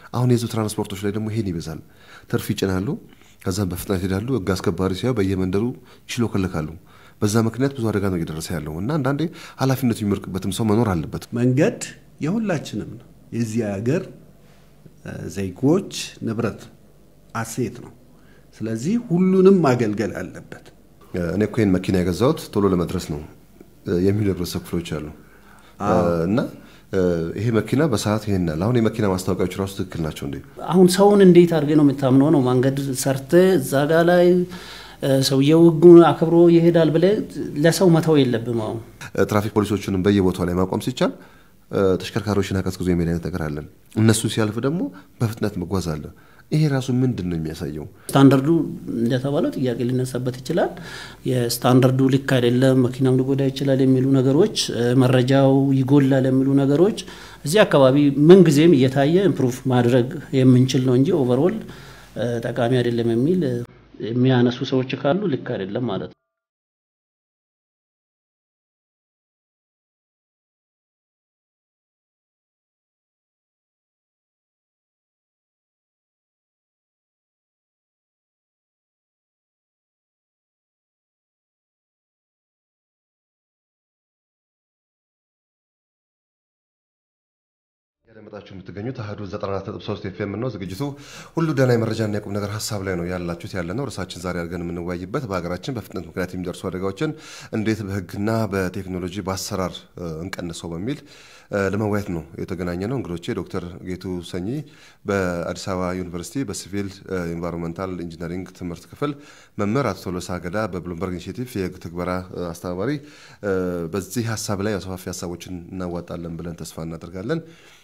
አሁን የህዝብ ትራንስፖርቶች ላይ ደግሞ ይሄን ይበዛል። ትርፍ ይጭናሉ፣ ከዛም በፍጥነት ይሄዳሉ። ህግ አስከባሪ ሲያዩ በየመንደሩ ይሽሎከለካሉ። በዛ ምክንያት ብዙ አደጋ ነው እየደረሰ ያለው እና አንዳንዴ ኃላፊነቱ የሚወርቅበትም ሰው መኖር አለበት። መንገድ የሁላችንም ነው። የዚህ ሀገር ዜጎች ንብረት አሴት ነው። ስለዚህ ሁሉንም ማገልገል አለበት። እኔ እኮ ይህን መኪና የገዛሁት ቶሎ ለመድረስ ነው የሚሉ የህብረተሰብ ክፍሎች አሉ እና ይሄ መኪና በሰዓት ይሄን ያህል አሁን የመኪና ማስታወቂያዎች ራሱ ትክክል ናቸው እንዴ? አሁን ሰውን እንዴት አድርገህ ነው የምታምነው? ነው መንገድ ሰርተ እዛ ጋ ላይ ሰውየው ህጉን አክብሮ ይሄዳል ብለህ ለሰው መተው የለብም። አሁን ትራፊክ ፖሊሶችንም በየቦታው ላይ ማቆም ሲቻል ተሽከርካሪዎችን አቀዝቅዞ የሚል አይነት ነገር አለን። እነሱ ሲያልፍ ደግሞ በፍጥነት መጓዝ አለ። ይሄ ራሱ ምንድን ነው የሚያሳየው? ስታንዳርዱ እንደተባለው ጥያቄ ሊነሳበት ይችላል። የስታንዳርዱ ልክ አይደለም፣ መኪናም ሊጎዳ ይችላል የሚሉ ነገሮች፣ መረጃው ይጎላል የሚሉ ነገሮች እዚህ አካባቢ ምንጊዜም እየታየ ኢምፕሩቭ ማድረግ የምንችል ነው እንጂ ኦቨርኦል ጠቃሚ አይደለም የሚል የሚያነሱ ሰዎች ካሉ ልክ አይደለም ማለት ነው። ያደመጣችሁ የምትገኙት አህዱ 94.3 ኤፍኤም ነው። ዝግጅቱ ሁሉ ደህና የመረጃና የቁም ነገር ሀሳብ ላይ ነው ያላችሁት ያለ ነው። እርሳችን ዛሬ አድርገን የምንወያይበት በሀገራችን በፍጥነት ምክንያት የሚደርሱ አደጋዎችን እንዴት በህግና በቴክኖሎጂ በአሰራር እንቀንሰው በሚል ለመወያየት ነው የተገናኘ ነው። እንግዶቼ ዶክተር ጌቱ ሰኚ በአዲስ አበባ ዩኒቨርሲቲ በሲቪል ኢንቫይሮንመንታል ኢንጂነሪንግ ትምህርት ክፍል መምህር፣ አቶ ቶሎሳ ገዳ በብሉምበርግ ኢኒሽቲቭ የህግ ትግበራ አስተባባሪ። በዚህ ሀሳብ ላይ ሰፋፊ ሀሳቦችን እናዋጣለን ብለን ተስፋ እናደርጋለን።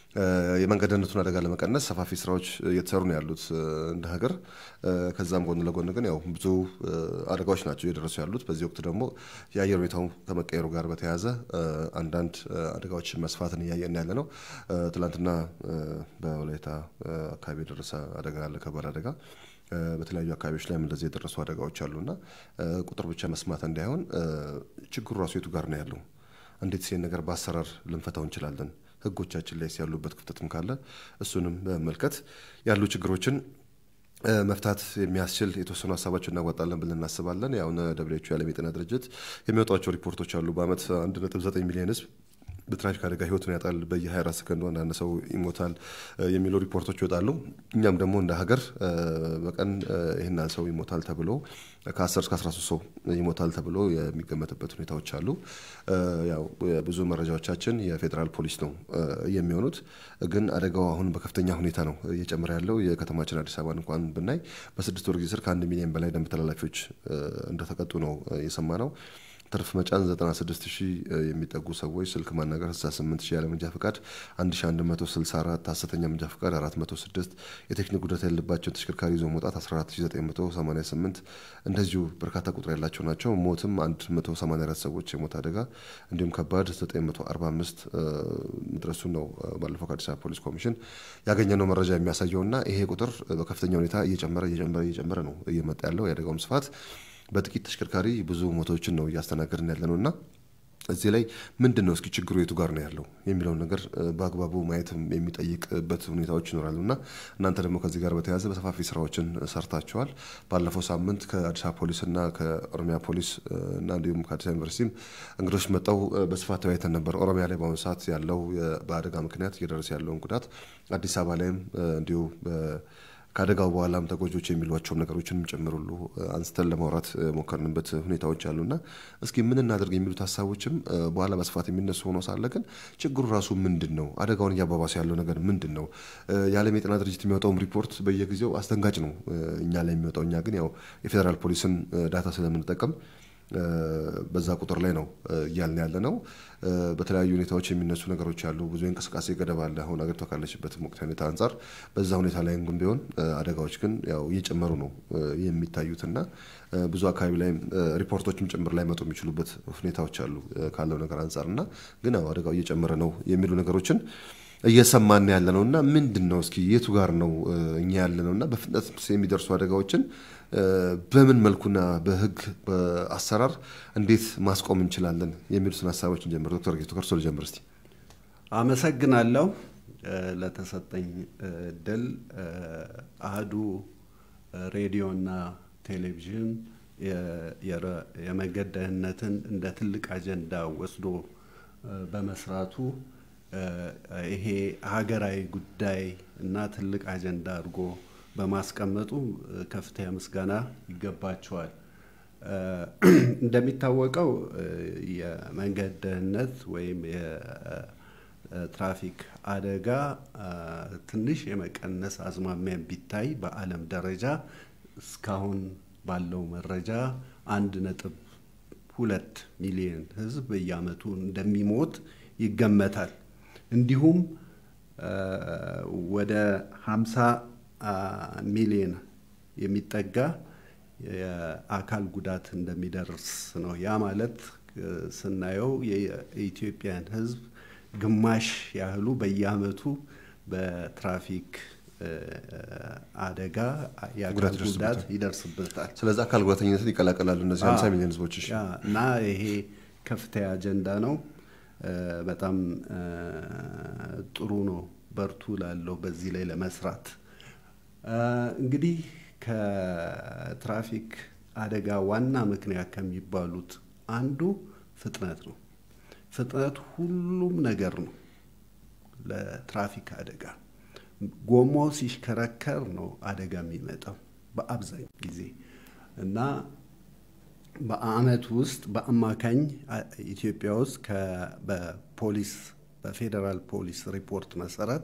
የመንገድ ደህንነቱን አደጋ ለመቀነስ ሰፋፊ ስራዎች እየተሰሩ ነው ያሉት እንደ ሀገር። ከዛም ጎን ለጎን ግን ያው ብዙ አደጋዎች ናቸው እየደረሱ ያሉት። በዚህ ወቅት ደግሞ የአየር ሁኔታው ከመቀየሩ ጋር በተያያዘ አንዳንድ አደጋዎች መስፋትን እያየን ያለ ነው። ትላንትና በወላይታ አካባቢ የደረሰ አደጋ አለ፣ ከባድ አደጋ። በተለያዩ አካባቢዎች ላይም እንደዚህ የደረሱ አደጋዎች አሉና ቁጥር ብቻ መስማት እንዳይሆን ችግሩ ራሱ የቱ ጋር ነው ያለው? እንዴት ይህን ነገር በአሰራር ልንፈታው እንችላለን? ህጎቻችን ላይ ያሉበት ክፍተትም ካለ እሱንም በመመልከት ያሉ ችግሮችን መፍታት የሚያስችል የተወሰኑ ሀሳባቸው እናዋጣለን ብለን እናስባለን። ያው ደብሊው ኤች ኦ የዓለም የጤና ድርጅት የሚወጧቸው ሪፖርቶች አሉ። በአመት 1.9 ሚሊዮን ህዝብ በትራፊክ አደጋ ህይወቱን ያጣል፣ በየ24 ሰከንዱ አንዳንድ ሰው ይሞታል የሚሉ ሪፖርቶች ይወጣሉ። እኛም ደግሞ እንደ ሀገር በቀን ይህን ያህል ሰው ይሞታል ተብሎ ከ10 እስከ 13 ሰው ይሞታል ተብሎ የሚገመትበት ሁኔታዎች አሉ። ያው ብዙ መረጃዎቻችን የፌዴራል ፖሊስ ነው የሚሆኑት። ግን አደጋው አሁን በከፍተኛ ሁኔታ ነው እየጨመረ ያለው። የከተማችን አዲስ አበባን እንኳን ብናይ በስድስት ወር ጊዜ ስር ከአንድ ሚሊዮን በላይ ደንብ ተላላፊዎች እንደተቀጡ ነው የሰማ ነው። ትርፍ መጫን 96 ሺህ የሚጠጉ ሰዎች ስልክ ማናገር 68 ሺህ ያለ መንጃ ፈቃድ 1164 ሐሰተኛ መንጃ ፈቃድ 406 የቴክኒክ ጉዳት ያለባቸውን ተሽከርካሪ ይዞ መውጣት 14988 እንደዚሁ በርካታ ቁጥር ያላቸው ናቸው። ሞትም 184 ሰዎች የሞት አደጋ እንዲሁም ከባድ 945 መድረሱን ነው ባለፈው ከአዲስ አበባ ፖሊስ ኮሚሽን ያገኘነው መረጃ የሚያሳየው እና ይሄ ቁጥር በከፍተኛ ሁኔታ እየጨመረ እየጨመረ እየጨመረ ነው እየመጣ ያለው የአደጋውም ስፋት በጥቂት ተሽከርካሪ ብዙ ሞቶችን ነው እያስተናገድን ያለ ነው እና እዚህ ላይ ምንድን ነው እስኪ ችግሩ የቱ ጋር ነው ያለው የሚለውን ነገር በአግባቡ ማየት የሚጠይቅበት ሁኔታዎች ይኖራሉ እና እናንተ ደግሞ ከዚህ ጋር በተያያዘ በሰፋፊ ስራዎችን ሰርታችኋል። ባለፈው ሳምንት ከአዲስ አበባ ፖሊስ እና ከኦሮሚያ ፖሊስ እና እንዲሁም ከአዲስ አበባ ዩኒቨርሲቲም እንግዶች መጠው በስፋት ተወያይተን ነበር። ኦሮሚያ ላይ በአሁኑ ሰዓት ያለው በአደጋ ምክንያት እየደረሰ ያለውን ጉዳት አዲስ አበባ ላይም እንዲሁ ከአደጋው በኋላም ተጎጆች የሚሏቸውን ነገሮችንም ጭምር ሁሉ አንስተን ለማውራት ሞከርንበት ሁኔታዎች አሉና እስኪ ምን እናደርግ የሚሉት ሀሳቦችም በኋላ በስፋት የሚነሱ ሆኖ ሳለ ግን ችግሩ ራሱ ምንድን ነው? አደጋውን እያባባሰ ያለው ነገር ምንድን ነው? የዓለም የጤና ድርጅት የሚወጣውም ሪፖርት በየጊዜው አስደንጋጭ ነው እኛ ላይ የሚወጣው። እኛ ግን ያው የፌዴራል ፖሊስን ዳታ ስለምንጠቀም በዛ ቁጥር ላይ ነው እያልን ያለ ነው። በተለያዩ ሁኔታዎች የሚነሱ ነገሮች አሉ። ብዙ የእንቅስቃሴ ገደብ አለ። አሁን አገሪቷ ካለችበት ወቅታዊ ሁኔታ አንጻር በዛ ሁኔታ ላይ ግን ቢሆን አደጋዎች ግን ያው እየጨመሩ ነው የሚታዩትና ብዙ አካባቢ ላይ ሪፖርቶችም ጭምር ላይ መጡ የሚችሉበት ሁኔታዎች አሉ ካለው ነገር አንጻር እና ግን ያው አደጋው እየጨመረ ነው የሚሉ ነገሮችን እየሰማን ያለ ነው እና ምንድን ነው እስኪ የቱ ጋር ነው እኛ ያለ ነው እና በፍጥነት የሚደርሱ አደጋዎችን በምን መልኩና በህግ በአሰራር እንዴት ማስቆም እንችላለን የሚሉትን ሀሳቦች እንጀምር። ዶክተር ጌቱ ከርሶ ልጀምር እስቲ። አመሰግናለሁ። ለተሰጠኝ እድል አህዱ ሬዲዮና ቴሌቪዥን የመንገድ ደህንነትን እንደ ትልቅ አጀንዳ ወስዶ በመስራቱ ይሄ ሀገራዊ ጉዳይ እና ትልቅ አጀንዳ አድርጎ በማስቀመጡ ከፍተኛ ምስጋና ይገባቸዋል። እንደሚታወቀው የመንገድ ደህንነት ወይም የትራፊክ አደጋ ትንሽ የመቀነስ አዝማሚያ ቢታይ በዓለም ደረጃ እስካሁን ባለው መረጃ አንድ ነጥብ ሁለት ሚሊዮን ሕዝብ በየዓመቱ እንደሚሞት ይገመታል። እንዲሁም ወደ ሀምሳ ሚሊዮን የሚጠጋ የአካል ጉዳት እንደሚደርስ ነው። ያ ማለት ስናየው የኢትዮጵያን ሕዝብ ግማሽ ያህሉ በየዓመቱ በትራፊክ አደጋ የአካል ጉዳት ይደርስበታል። ስለዚህ አካል ጉዳተኝነትን ይቀላቀላሉ እነዚህ ሀምሳ ሚሊዮን ህዝቦች። እና ይሄ ከፍተኛ አጀንዳ ነው። በጣም ጥሩ ነው። በርቱ ላለው በዚህ ላይ ለመስራት እንግዲህ ከትራፊክ አደጋ ዋና ምክንያት ከሚባሉት አንዱ ፍጥነት ነው። ፍጥነት ሁሉም ነገር ነው ለትራፊክ አደጋ። ጎማው ሲሽከረከር ነው አደጋ የሚመጣው በአብዛኛው ጊዜ እና በአመት ውስጥ በአማካኝ ኢትዮጵያ ውስጥ በፖሊስ በፌዴራል ፖሊስ ሪፖርት መሰረት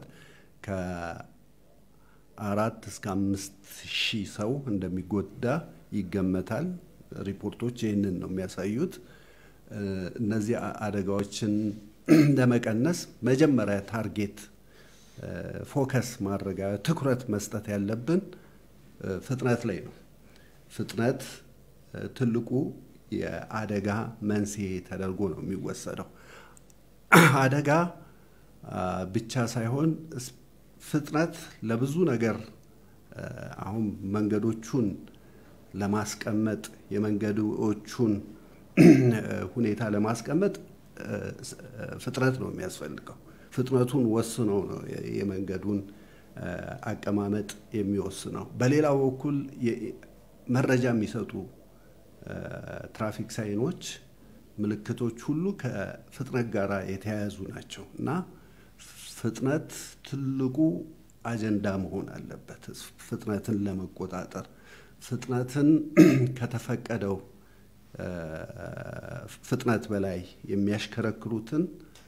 ከአራት እስከ አምስት ሺህ ሰው እንደሚጎዳ ይገመታል። ሪፖርቶች ይህንን ነው የሚያሳዩት። እነዚህ አደጋዎችን ለመቀነስ መጀመሪያ ታርጌት ፎከስ ማድረግ ትኩረት መስጠት ያለብን ፍጥነት ላይ ነው። ፍጥነት ትልቁ የአደጋ መንስኤ ተደርጎ ነው የሚወሰደው። አደጋ ብቻ ሳይሆን ፍጥነት ለብዙ ነገር አሁን መንገዶቹን ለማስቀመጥ የመንገዶቹን ሁኔታ ለማስቀመጥ ፍጥነት ነው የሚያስፈልገው። ፍጥነቱን ወስነው ነው የመንገዱን አቀማመጥ የሚወስነው። በሌላው በኩል መረጃ የሚሰጡ ትራፊክ ሳይኖች፣ ምልክቶች ሁሉ ከፍጥነት ጋር የተያያዙ ናቸው እና ፍጥነት ትልቁ አጀንዳ መሆን አለበት። ፍጥነትን ለመቆጣጠር ፍጥነትን ከተፈቀደው ፍጥነት በላይ የሚያሽከረክሩትን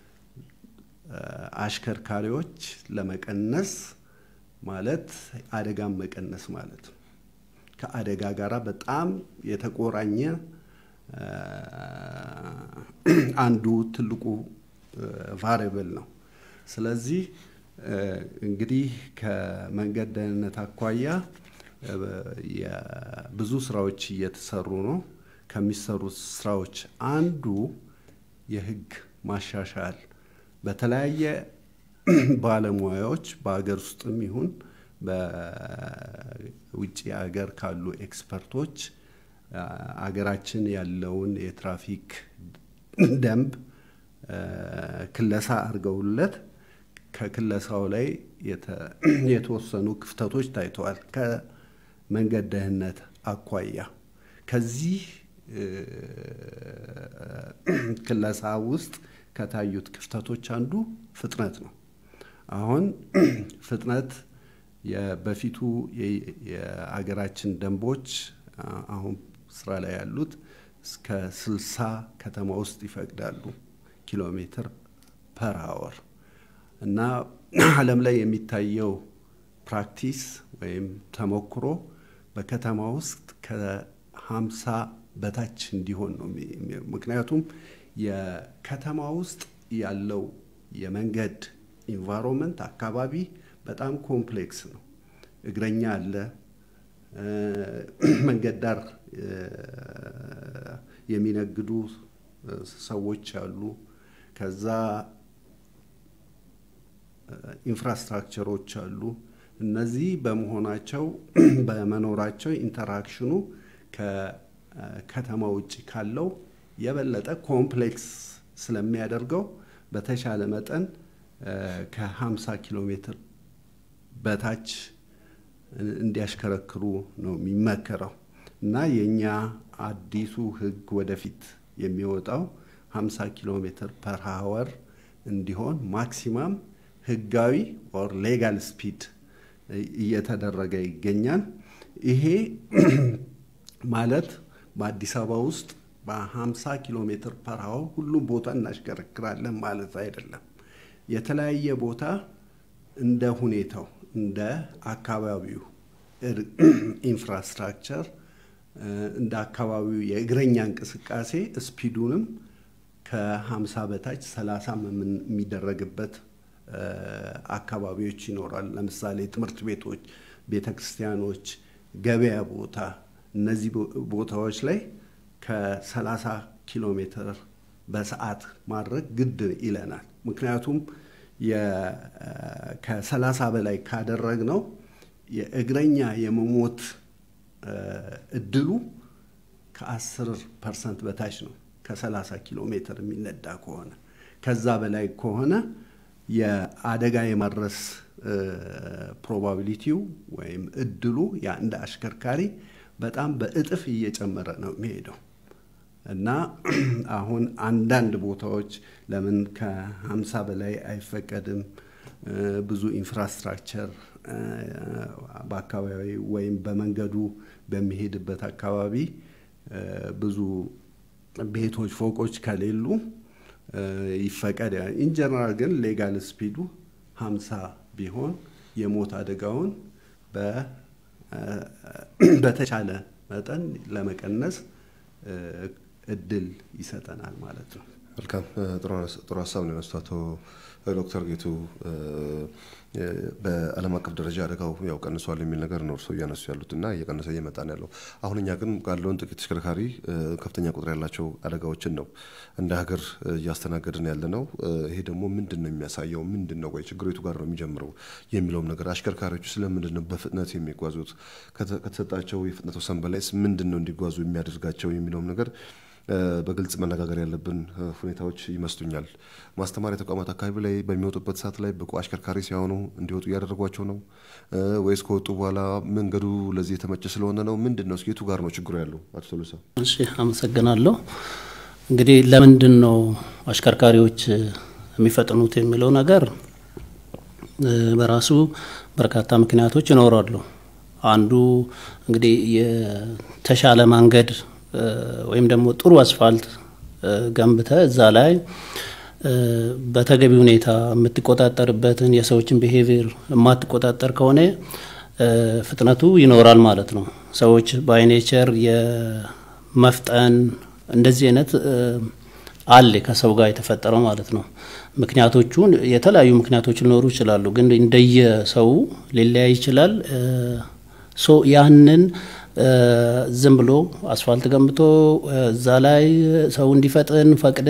አሽከርካሪዎች ለመቀነስ ማለት አደጋን መቀነስ ማለት ነው። ከአደጋ ጋር በጣም የተቆራኘ አንዱ ትልቁ ቫሪብል ነው። ስለዚህ እንግዲህ ከመንገድ ደህንነት አኳያ ብዙ ስራዎች እየተሰሩ ነው። ከሚሰሩት ስራዎች አንዱ የህግ ማሻሻል በተለያየ ባለሙያዎች በሀገር ውስጥም ይሁን በውጭ ሀገር ካሉ ኤክስፐርቶች አገራችን ያለውን የትራፊክ ደንብ ክለሳ አድርገውለት ከክለሳው ላይ የተወሰኑ ክፍተቶች ታይተዋል። ከመንገድ ደህንነት አኳያ ከዚህ ክለሳ ውስጥ ከታዩት ክፍተቶች አንዱ ፍጥነት ነው። አሁን ፍጥነት በፊቱ የአገራችን ደንቦች አሁን ስራ ላይ ያሉት እስከ ስልሳ ከተማ ውስጥ ይፈቅዳሉ ኪሎ ሜትር ፐር አወር እና ዓለም ላይ የሚታየው ፕራክቲስ ወይም ተሞክሮ በከተማ ውስጥ ከሀምሳ በታች እንዲሆን ነው። ምክንያቱም የከተማ ውስጥ ያለው የመንገድ ኢንቫይሮንመንት አካባቢ በጣም ኮምፕሌክስ ነው። እግረኛ አለ፣ መንገድ ዳር የሚነግዱ ሰዎች አሉ። ከዛ ኢንፍራስትራክቸሮች አሉ። እነዚህ በመሆናቸው በመኖራቸው ኢንተራክሽኑ ከከተማ ውጭ ካለው የበለጠ ኮምፕሌክስ ስለሚያደርገው በተሻለ መጠን ከ50 ኪሎ ሜትር በታች እንዲያሽከረክሩ ነው የሚመከረው እና የእኛ አዲሱ ህግ ወደፊት የሚወጣው 50 ኪሎ ሜትር ፐር ሀወር እንዲሆን ማክሲማም ህጋዊ ኦር ሌጋል ስፒድ እየተደረገ ይገኛል። ይሄ ማለት በአዲስ አበባ ውስጥ በ50 ኪሎ ሜትር ፐር ሀወር ሁሉም ቦታ እናሽከረክራለን ማለት አይደለም። የተለያየ ቦታ እንደ ሁኔታው እንደ አካባቢው ኢንፍራስትራክቸር እንደ አካባቢው የእግረኛ እንቅስቃሴ ስፒዱንም ከ50 በታች 30 የሚደረግበት አካባቢዎች ይኖራል። ለምሳሌ ትምህርት ቤቶች፣ ቤተ ክርስቲያኖች፣ ገበያ ቦታ እነዚህ ቦታዎች ላይ ከ30 ኪሎ ሜትር በሰዓት ማድረግ ግድ ይለናል። ምክንያቱም ከ30 በላይ ካደረግ ነው የእግረኛ የመሞት እድሉ ከ10 ፐርሰንት በታች ነው። ከ30 ኪሎ ሜትር የሚነዳ ከሆነ ከዛ በላይ ከሆነ የአደጋ የማድረስ ፕሮባቢሊቲው ወይም እድሉ የአንድ አሽከርካሪ በጣም በእጥፍ እየጨመረ ነው የሚሄደው እና አሁን አንዳንድ ቦታዎች ለምን ከሀምሳ በላይ አይፈቀድም? ብዙ ኢንፍራስትራክቸር በአካባቢ ወይም በመንገዱ በሚሄድበት አካባቢ ብዙ ቤቶች፣ ፎቆች ከሌሉ ይፈቀድ። ኢንጀነራል ግን ሌጋል ስፒዱ ሀምሳ ቢሆን የሞት አደጋውን በተቻለ መጠን ለመቀነስ እድል ይሰጠናል ማለት ነው። መልካም ጥሩ ሀሳብ ነው ያነሱት አቶ ዶክተር ጌቱ። በዓለም አቀፍ ደረጃ አደጋው ያው ቀንሷል የሚል ነገር ነው እርስዎ እያነሱ ያሉት እና እየቀነሰ እየመጣ ነው ያለው። አሁን እኛ ግን ካለውን ጥቂት ተሽከርካሪ ከፍተኛ ቁጥር ያላቸው አደጋዎችን ነው እንደ ሀገር እያስተናገድን ያለ ነው። ይሄ ደግሞ ምንድን ነው የሚያሳየው? ምንድን ነው ወይ ችግሩ የቱ ጋር ነው የሚጀምረው የሚለውም ነገር አሽከርካሪዎቹ ስለምንድን ነው በፍጥነት የሚጓዙት? ከተሰጣቸው የፍጥነት ወሰን በላይስ ምንድን ነው እንዲጓዙ የሚያደርጋቸው የሚለውም ነገር በግልጽ መነጋገር ያለብን ሁኔታዎች ይመስሉኛል። ማስተማሪያ ተቋማት አካባቢ ላይ በሚወጡበት ሰዓት ላይ ብቁ አሽከርካሪ ሲሆኑ እንዲወጡ እያደረጓቸው ነው ወይስ ከወጡ በኋላ መንገዱ ለዚህ የተመቸ ስለሆነ ነው? ምንድን ነው? የቱ ጋር ነው ችግሩ ያለው? አቶ ቶሎሳ። እሺ፣ አመሰግናለሁ። እንግዲህ ለምንድን ነው አሽከርካሪዎች የሚፈጥኑት የሚለው ነገር በራሱ በርካታ ምክንያቶች ይኖራሉ። አንዱ እንግዲህ የተሻለ መንገድ ወይም ደግሞ ጥሩ አስፋልት ገንብተ እዛ ላይ በተገቢ ሁኔታ የምትቆጣጠርበትን የሰዎችን ቢሄቪየር የማትቆጣጠር ከሆነ ፍጥነቱ ይኖራል ማለት ነው። ሰዎች ባይኔቸር የመፍጠን እንደዚህ አይነት አለ ከሰው ጋር የተፈጠረው ማለት ነው። ምክንያቶቹን የተለያዩ ምክንያቶች ሊኖሩ ይችላሉ፣ ግን እንደየሰው ሊለያይ ይችላል። ሶ ያንን ዝም ብሎ አስፋልት ገንብቶ እዛ ላይ ሰው እንዲፈጥን ፈቅደ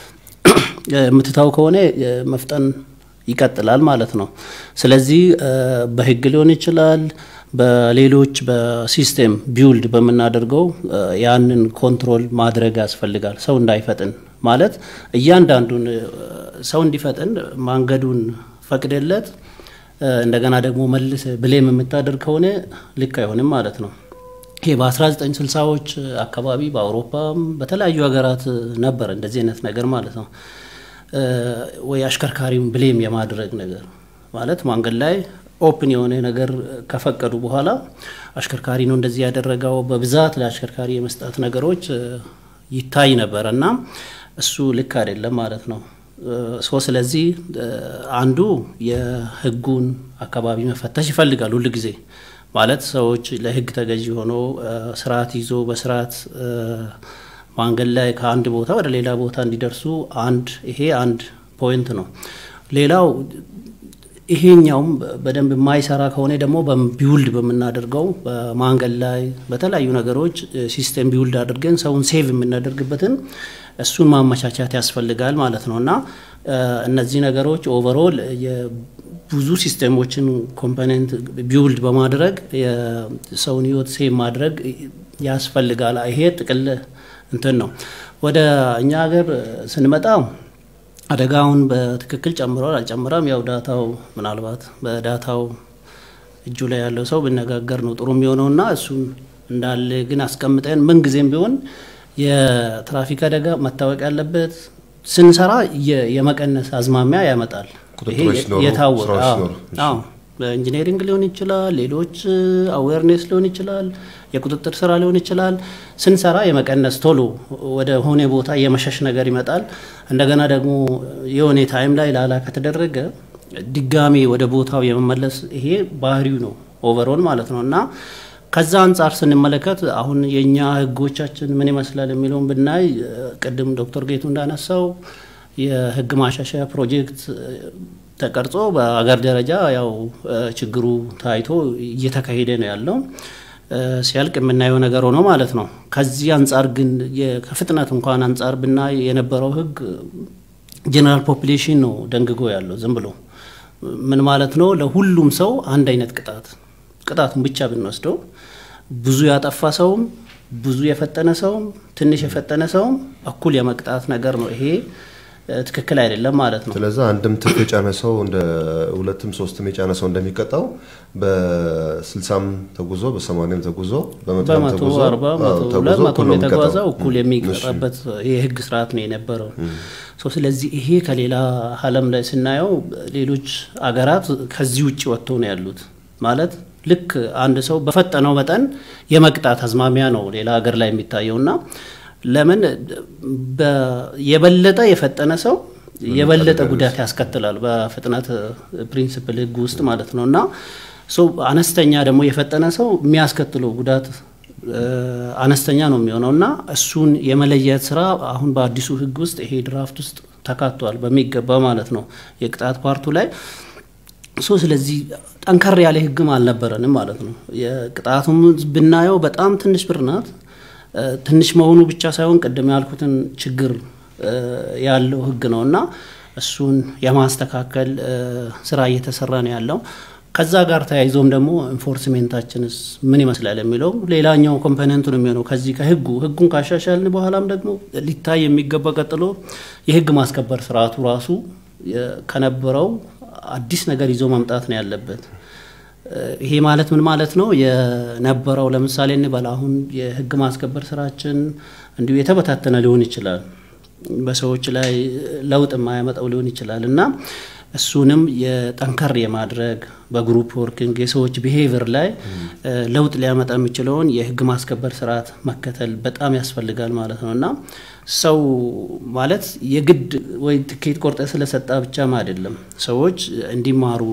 የምትታው ከሆነ መፍጠን ይቀጥላል ማለት ነው። ስለዚህ በህግ ሊሆን ይችላል፣ በሌሎች በሲስቴም ቢውልድ በምናደርገው ያንን ኮንትሮል ማድረግ ያስፈልጋል። ሰው እንዳይፈጥን ማለት እያንዳንዱን ሰው እንዲፈጥን መንገዱን ፈቅደለት እንደገና ደግሞ መልስ ብሌም የምታደርግ ከሆነ ልክ አይሆንም ማለት ነው። ይሄ በ1960ዎች አካባቢ በአውሮፓም በተለያዩ ሀገራት ነበር እንደዚህ አይነት ነገር ማለት ነው። ወይ አሽከርካሪውን ብሌም የማድረግ ነገር ማለት መንገድ ላይ ኦፕን የሆነ ነገር ከፈቀዱ በኋላ አሽከርካሪ ነው እንደዚህ ያደረገው በብዛት ለአሽከርካሪ የመስጠት ነገሮች ይታይ ነበር እና እሱ ልክ አይደለም ማለት ነው። ሶ ስለዚህ አንዱ የህጉን አካባቢ መፈተሽ ይፈልጋል ሁል ጊዜ ማለት ሰዎች ለህግ ተገዢ ሆኖ ስርዓት ይዞ በስርዓት መንገድ ላይ ከአንድ ቦታ ወደ ሌላ ቦታ እንዲደርሱ አንድ ይሄ አንድ ፖይንት ነው። ሌላው ይሄኛውም በደንብ የማይሰራ ከሆነ ደግሞ ቢውልድ በምናደርገው በማንገድ ላይ በተለያዩ ነገሮች ሲስተም ቢውልድ አድርገን ሰውን ሴቭ የምናደርግበትን እሱን ማመቻቻት ያስፈልጋል ማለት ነው እና እነዚህ ነገሮች ኦቨርኦል ብዙ ሲስተሞችን ኮምፖኔንት ቢውልድ በማድረግ የሰውን ህይወት ሴቭ ማድረግ ያስፈልጋል። ይሄ ጥቅል እንትን ነው። ወደ እኛ ሀገር ስንመጣ አደጋውን በትክክል ጨምሯል አልጨምራም፣ ያው ዳታው ምናልባት በዳታው እጁ ላይ ያለው ሰው ብነጋገር ነው ጥሩ የሚሆነውና እሱን እንዳለ ግን አስቀምጠን ምንጊዜም ቢሆን የትራፊክ አደጋ መታወቅ ያለበት ስንሰራ የመቀነስ አዝማሚያ ያመጣል። የታወቀ በኢንጂነሪንግ ሊሆን ይችላል፣ ሌሎች አዌርኔስ ሊሆን ይችላል፣ የቁጥጥር ስራ ሊሆን ይችላል። ስንሰራ የመቀነስ ቶሎ ወደ ሆነ ቦታ የመሸሽ ነገር ይመጣል። እንደገና ደግሞ የሆነ ታይም ላይ ላላ ከተደረገ ድጋሚ ወደ ቦታው የመመለስ ይሄ ባህሪው ነው ኦቨሮል ማለት ነው እና ከዛ አንጻር ስንመለከት አሁን የእኛ ህጎቻችን ምን ይመስላል የሚለውን ብናይ ቅድም ዶክተር ጌቱ እንዳነሳው የህግ ማሻሻያ ፕሮጀክት ተቀርጾ በአገር ደረጃ ያው ችግሩ ታይቶ እየተካሄደ ነው ያለው። ሲያልቅ የምናየው ነገር ሆኖ ማለት ነው። ከዚህ አንጻር ግን ከፍጥነት እንኳን አንጻር ብናይ የነበረው ህግ ጀነራል ፖፕሌሽን ነው ደንግጎ ያለው ዝም ብሎ ምን ማለት ነው? ለሁሉም ሰው አንድ አይነት ቅጣት ቅጣቱን ብቻ ብንወስደው ብዙ ያጠፋ ሰውም ብዙ የፈጠነ ሰውም ትንሽ የፈጠነ ሰውም እኩል የመቅጣት ነገር ነው። ይሄ ትክክል አይደለም ማለት ነው። ስለዚህ አንድም ትርፍ የጫነ ሰው እንደ ሁለትም ሶስትም የጫነ ሰው እንደሚቀጣው በስልሳም ተጉዞ በሰማንያም ተጉዞ በመቶ አርባ ሁለት መቶ የተጓዘው እኩል የሚቀጣበት የህግ ስርዓት ነው የነበረው። ስለዚህ ይሄ ከሌላ ዓለም ላይ ስናየው ሌሎች አገራት ከዚህ ውጭ ወጥተው ነው ያሉት ማለት ልክ አንድ ሰው በፈጠነው መጠን የመቅጣት አዝማሚያ ነው ሌላ ሀገር ላይ የሚታየው እና ለምን የበለጠ የፈጠነ ሰው የበለጠ ጉዳት ያስከትላል በፍጥነት ፕሪንስፕል ህግ ውስጥ ማለት ነው እና አነስተኛ ደግሞ የፈጠነ ሰው የሚያስከትለው ጉዳት አነስተኛ ነው የሚሆነው እና እሱን የመለየት ስራ አሁን በአዲሱ ህግ ውስጥ ይሄ ድራፍት ውስጥ ተካቷል በሚገባ ማለት ነው የቅጣት ፓርቱ ላይ ሶ ስለዚህ ጠንከር ያለ ህግም አልነበረንም ማለት ነው። የቅጣቱም ብናየው በጣም ትንሽ ብር ናት። ትንሽ መሆኑ ብቻ ሳይሆን ቅድም ያልኩትን ችግር ያለው ህግ ነው እና እሱን የማስተካከል ስራ እየተሰራ ነው ያለው። ከዛ ጋር ተያይዞም ደግሞ ኢንፎርስሜንታችንስ ምን ይመስላል የሚለው ሌላኛው ኮምፖነንቱ ነው የሚሆነው። ከዚህ ከህጉ ህጉን ካሻሻልን በኋላም ደግሞ ሊታይ የሚገባ ቀጥሎ የህግ ማስከበር ስርዓቱ ራሱ ከነበረው አዲስ ነገር ይዞ መምጣት ነው ያለበት። ይሄ ማለት ምን ማለት ነው? የነበረው ለምሳሌ እንበል አሁን የህግ ማስከበር ስራችን እንዲሁ የተበታተነ ሊሆን ይችላል። በሰዎች ላይ ለውጥ የማያመጣው ሊሆን ይችላል እና እሱንም የጠንከር የማድረግ በግሩፕ ወርኪንግ የሰዎች ቢሄቪየር ላይ ለውጥ ሊያመጣ የሚችለውን የህግ ማስከበር ስርዓት መከተል በጣም ያስፈልጋል ማለት ነው እና ሰው ማለት የግድ ወይ ትኬት ቆርጠ ስለሰጣ ብቻም አይደለም። ሰዎች እንዲማሩ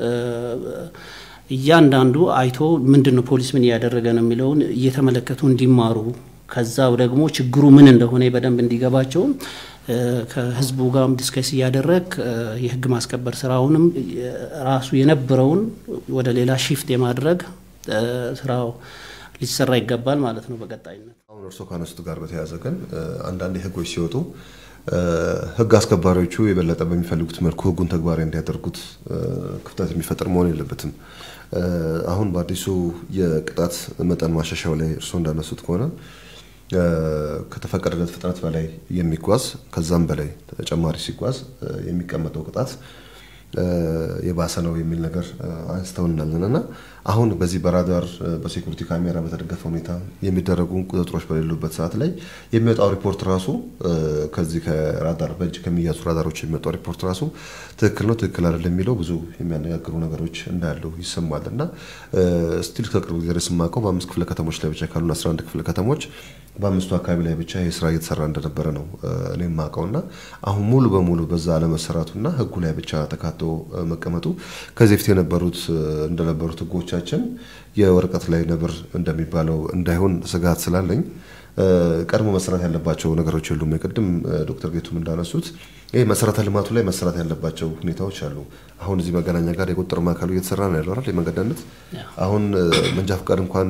እያንዳንዱ አይቶ ምንድን ነው ፖሊስ ምን እያደረገ ነው የሚለውን እየተመለከቱ እንዲማሩ ከዛው ደግሞ ችግሩ ምን እንደሆነ በደንብ እንዲገባቸው ከህዝቡ ጋርም ዲስከስ እያደረግ የህግ ማስከበር ስራውንም ራሱ የነበረውን ወደ ሌላ ሺፍት የማድረግ ስራው ሊሰራ ይገባል ማለት ነው በቀጣይነት። አሁን እርስዎ ካነሱት ጋር በተያያዘ ግን አንዳንድ ህጎች ሲወጡ ህግ አስከባሪዎቹ የበለጠ በሚፈልጉት መልኩ ህጉን ተግባራዊ እንዲያደርጉት ክፍተት የሚፈጥር መሆን የለበትም። አሁን በአዲሱ የቅጣት መጠን ማሻሻያው ላይ እርስዎ እንዳነሱት ከሆነ ከተፈቀደለት ፍጥነት በላይ የሚጓዝ ከዛም በላይ ተጨማሪ ሲጓዝ የሚቀመጠው ቅጣት የባሰ ነው የሚል ነገር አንስተውናለን እና አሁን በዚህ በራዳር በሴኩሪቲ ካሜራ በተደገፈ ሁኔታ የሚደረጉ ቁጥጥሮች በሌሉበት ሰዓት ላይ የሚወጣው ሪፖርት ራሱ ከዚህ ከራዳር በእጅ ከሚያዙ ራዳሮች የሚወጣው ሪፖርት ራሱ ትክክል ነው ትክክል አይደለም የሚለው ብዙ የሚያነጋግሩ ነገሮች እንዳሉ ይሰማል እና ስቲል ከቅርብ ጊዜ ድረስ የማውቀው በአምስት ክፍለ ከተሞች ላይ ብቻ ካሉን 11 ክፍለ ከተሞች በአምስቱ አካባቢ ላይ ብቻ ይህ ስራ እየተሰራ እንደነበረ ነው እኔ የማውቀው እና አሁን ሙሉ በሙሉ በዛ አለመሰራቱና ህጉ ላይ ብቻ ተካቶ መቀመጡ ከዚህ በፊት የነበሩት እንደነበሩት ህጎቻችን የወረቀት ላይ ነብር እንደሚባለው እንዳይሆን ስጋት ስላለኝ ቀድሞ መሰራት ያለባቸው ነገሮች የሉም። የቅድም ዶክተር ጌቱም እንዳነሱት ይህ መሰረተ ልማቱ ላይ መሰራት ያለባቸው ሁኔታዎች አሉ። አሁን እዚህ መገናኛ ጋር የቁጥጥር ማዕከሉ እየተሰራ ነው ያለው አይደል? የመንገድ አሁን መንጃ ፈቃድ እንኳን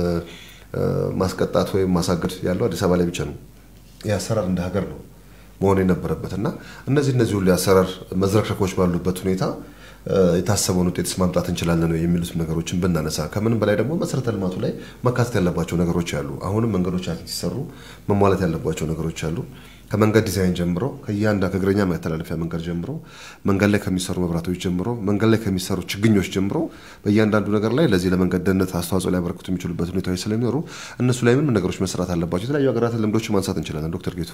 ማስቀጣት ወይም ማሳገድ ያለው አዲስ አበባ ላይ ብቻ ነው። ይህ አሰራር እንደ ሀገር ነው መሆን የነበረበት እና እነዚህ እነዚህ ሁሉ የአሰራር መዝረክረኮች ባሉበት ሁኔታ የታሰበውን ውጤትስ ማምጣት እንችላለን የሚሉት ነገሮችን ብናነሳ ከምንም በላይ ደግሞ መሰረተ ልማቱ ላይ መካተት ያለባቸው ነገሮች አሉ። አሁንም መንገዶች ሲሰሩ መሟላት ያለባቸው ነገሮች አሉ። ከመንገድ ዲዛይን ጀምሮ ከእያንዳ ከእግረኛ መተላለፊያ መንገድ ጀምሮ መንገድ ላይ ከሚሰሩ መብራቶች ጀምሮ መንገድ ላይ ከሚሰሩ ችግኞች ጀምሮ በእያንዳንዱ ነገር ላይ ለዚህ ለመንገድ ደህንነት አስተዋጽኦ ሊያበረክቱ የሚችሉበት ሁኔታዎች ስለሚኖሩ እነሱ ላይ ምን ነገሮች መሰራት አለባቸው? የተለያዩ ሀገራትን ልምዶች ማንሳት እንችላለን። ዶክተር ጌቱ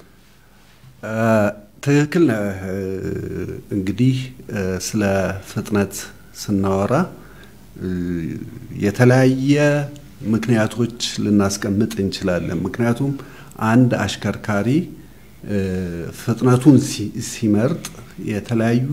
ትክክል ነህ። እንግዲህ ስለ ፍጥነት ስናወራ የተለያየ ምክንያቶች ልናስቀምጥ እንችላለን። ምክንያቱም አንድ አሽከርካሪ ፍጥነቱን ሲመርጥ የተለያዩ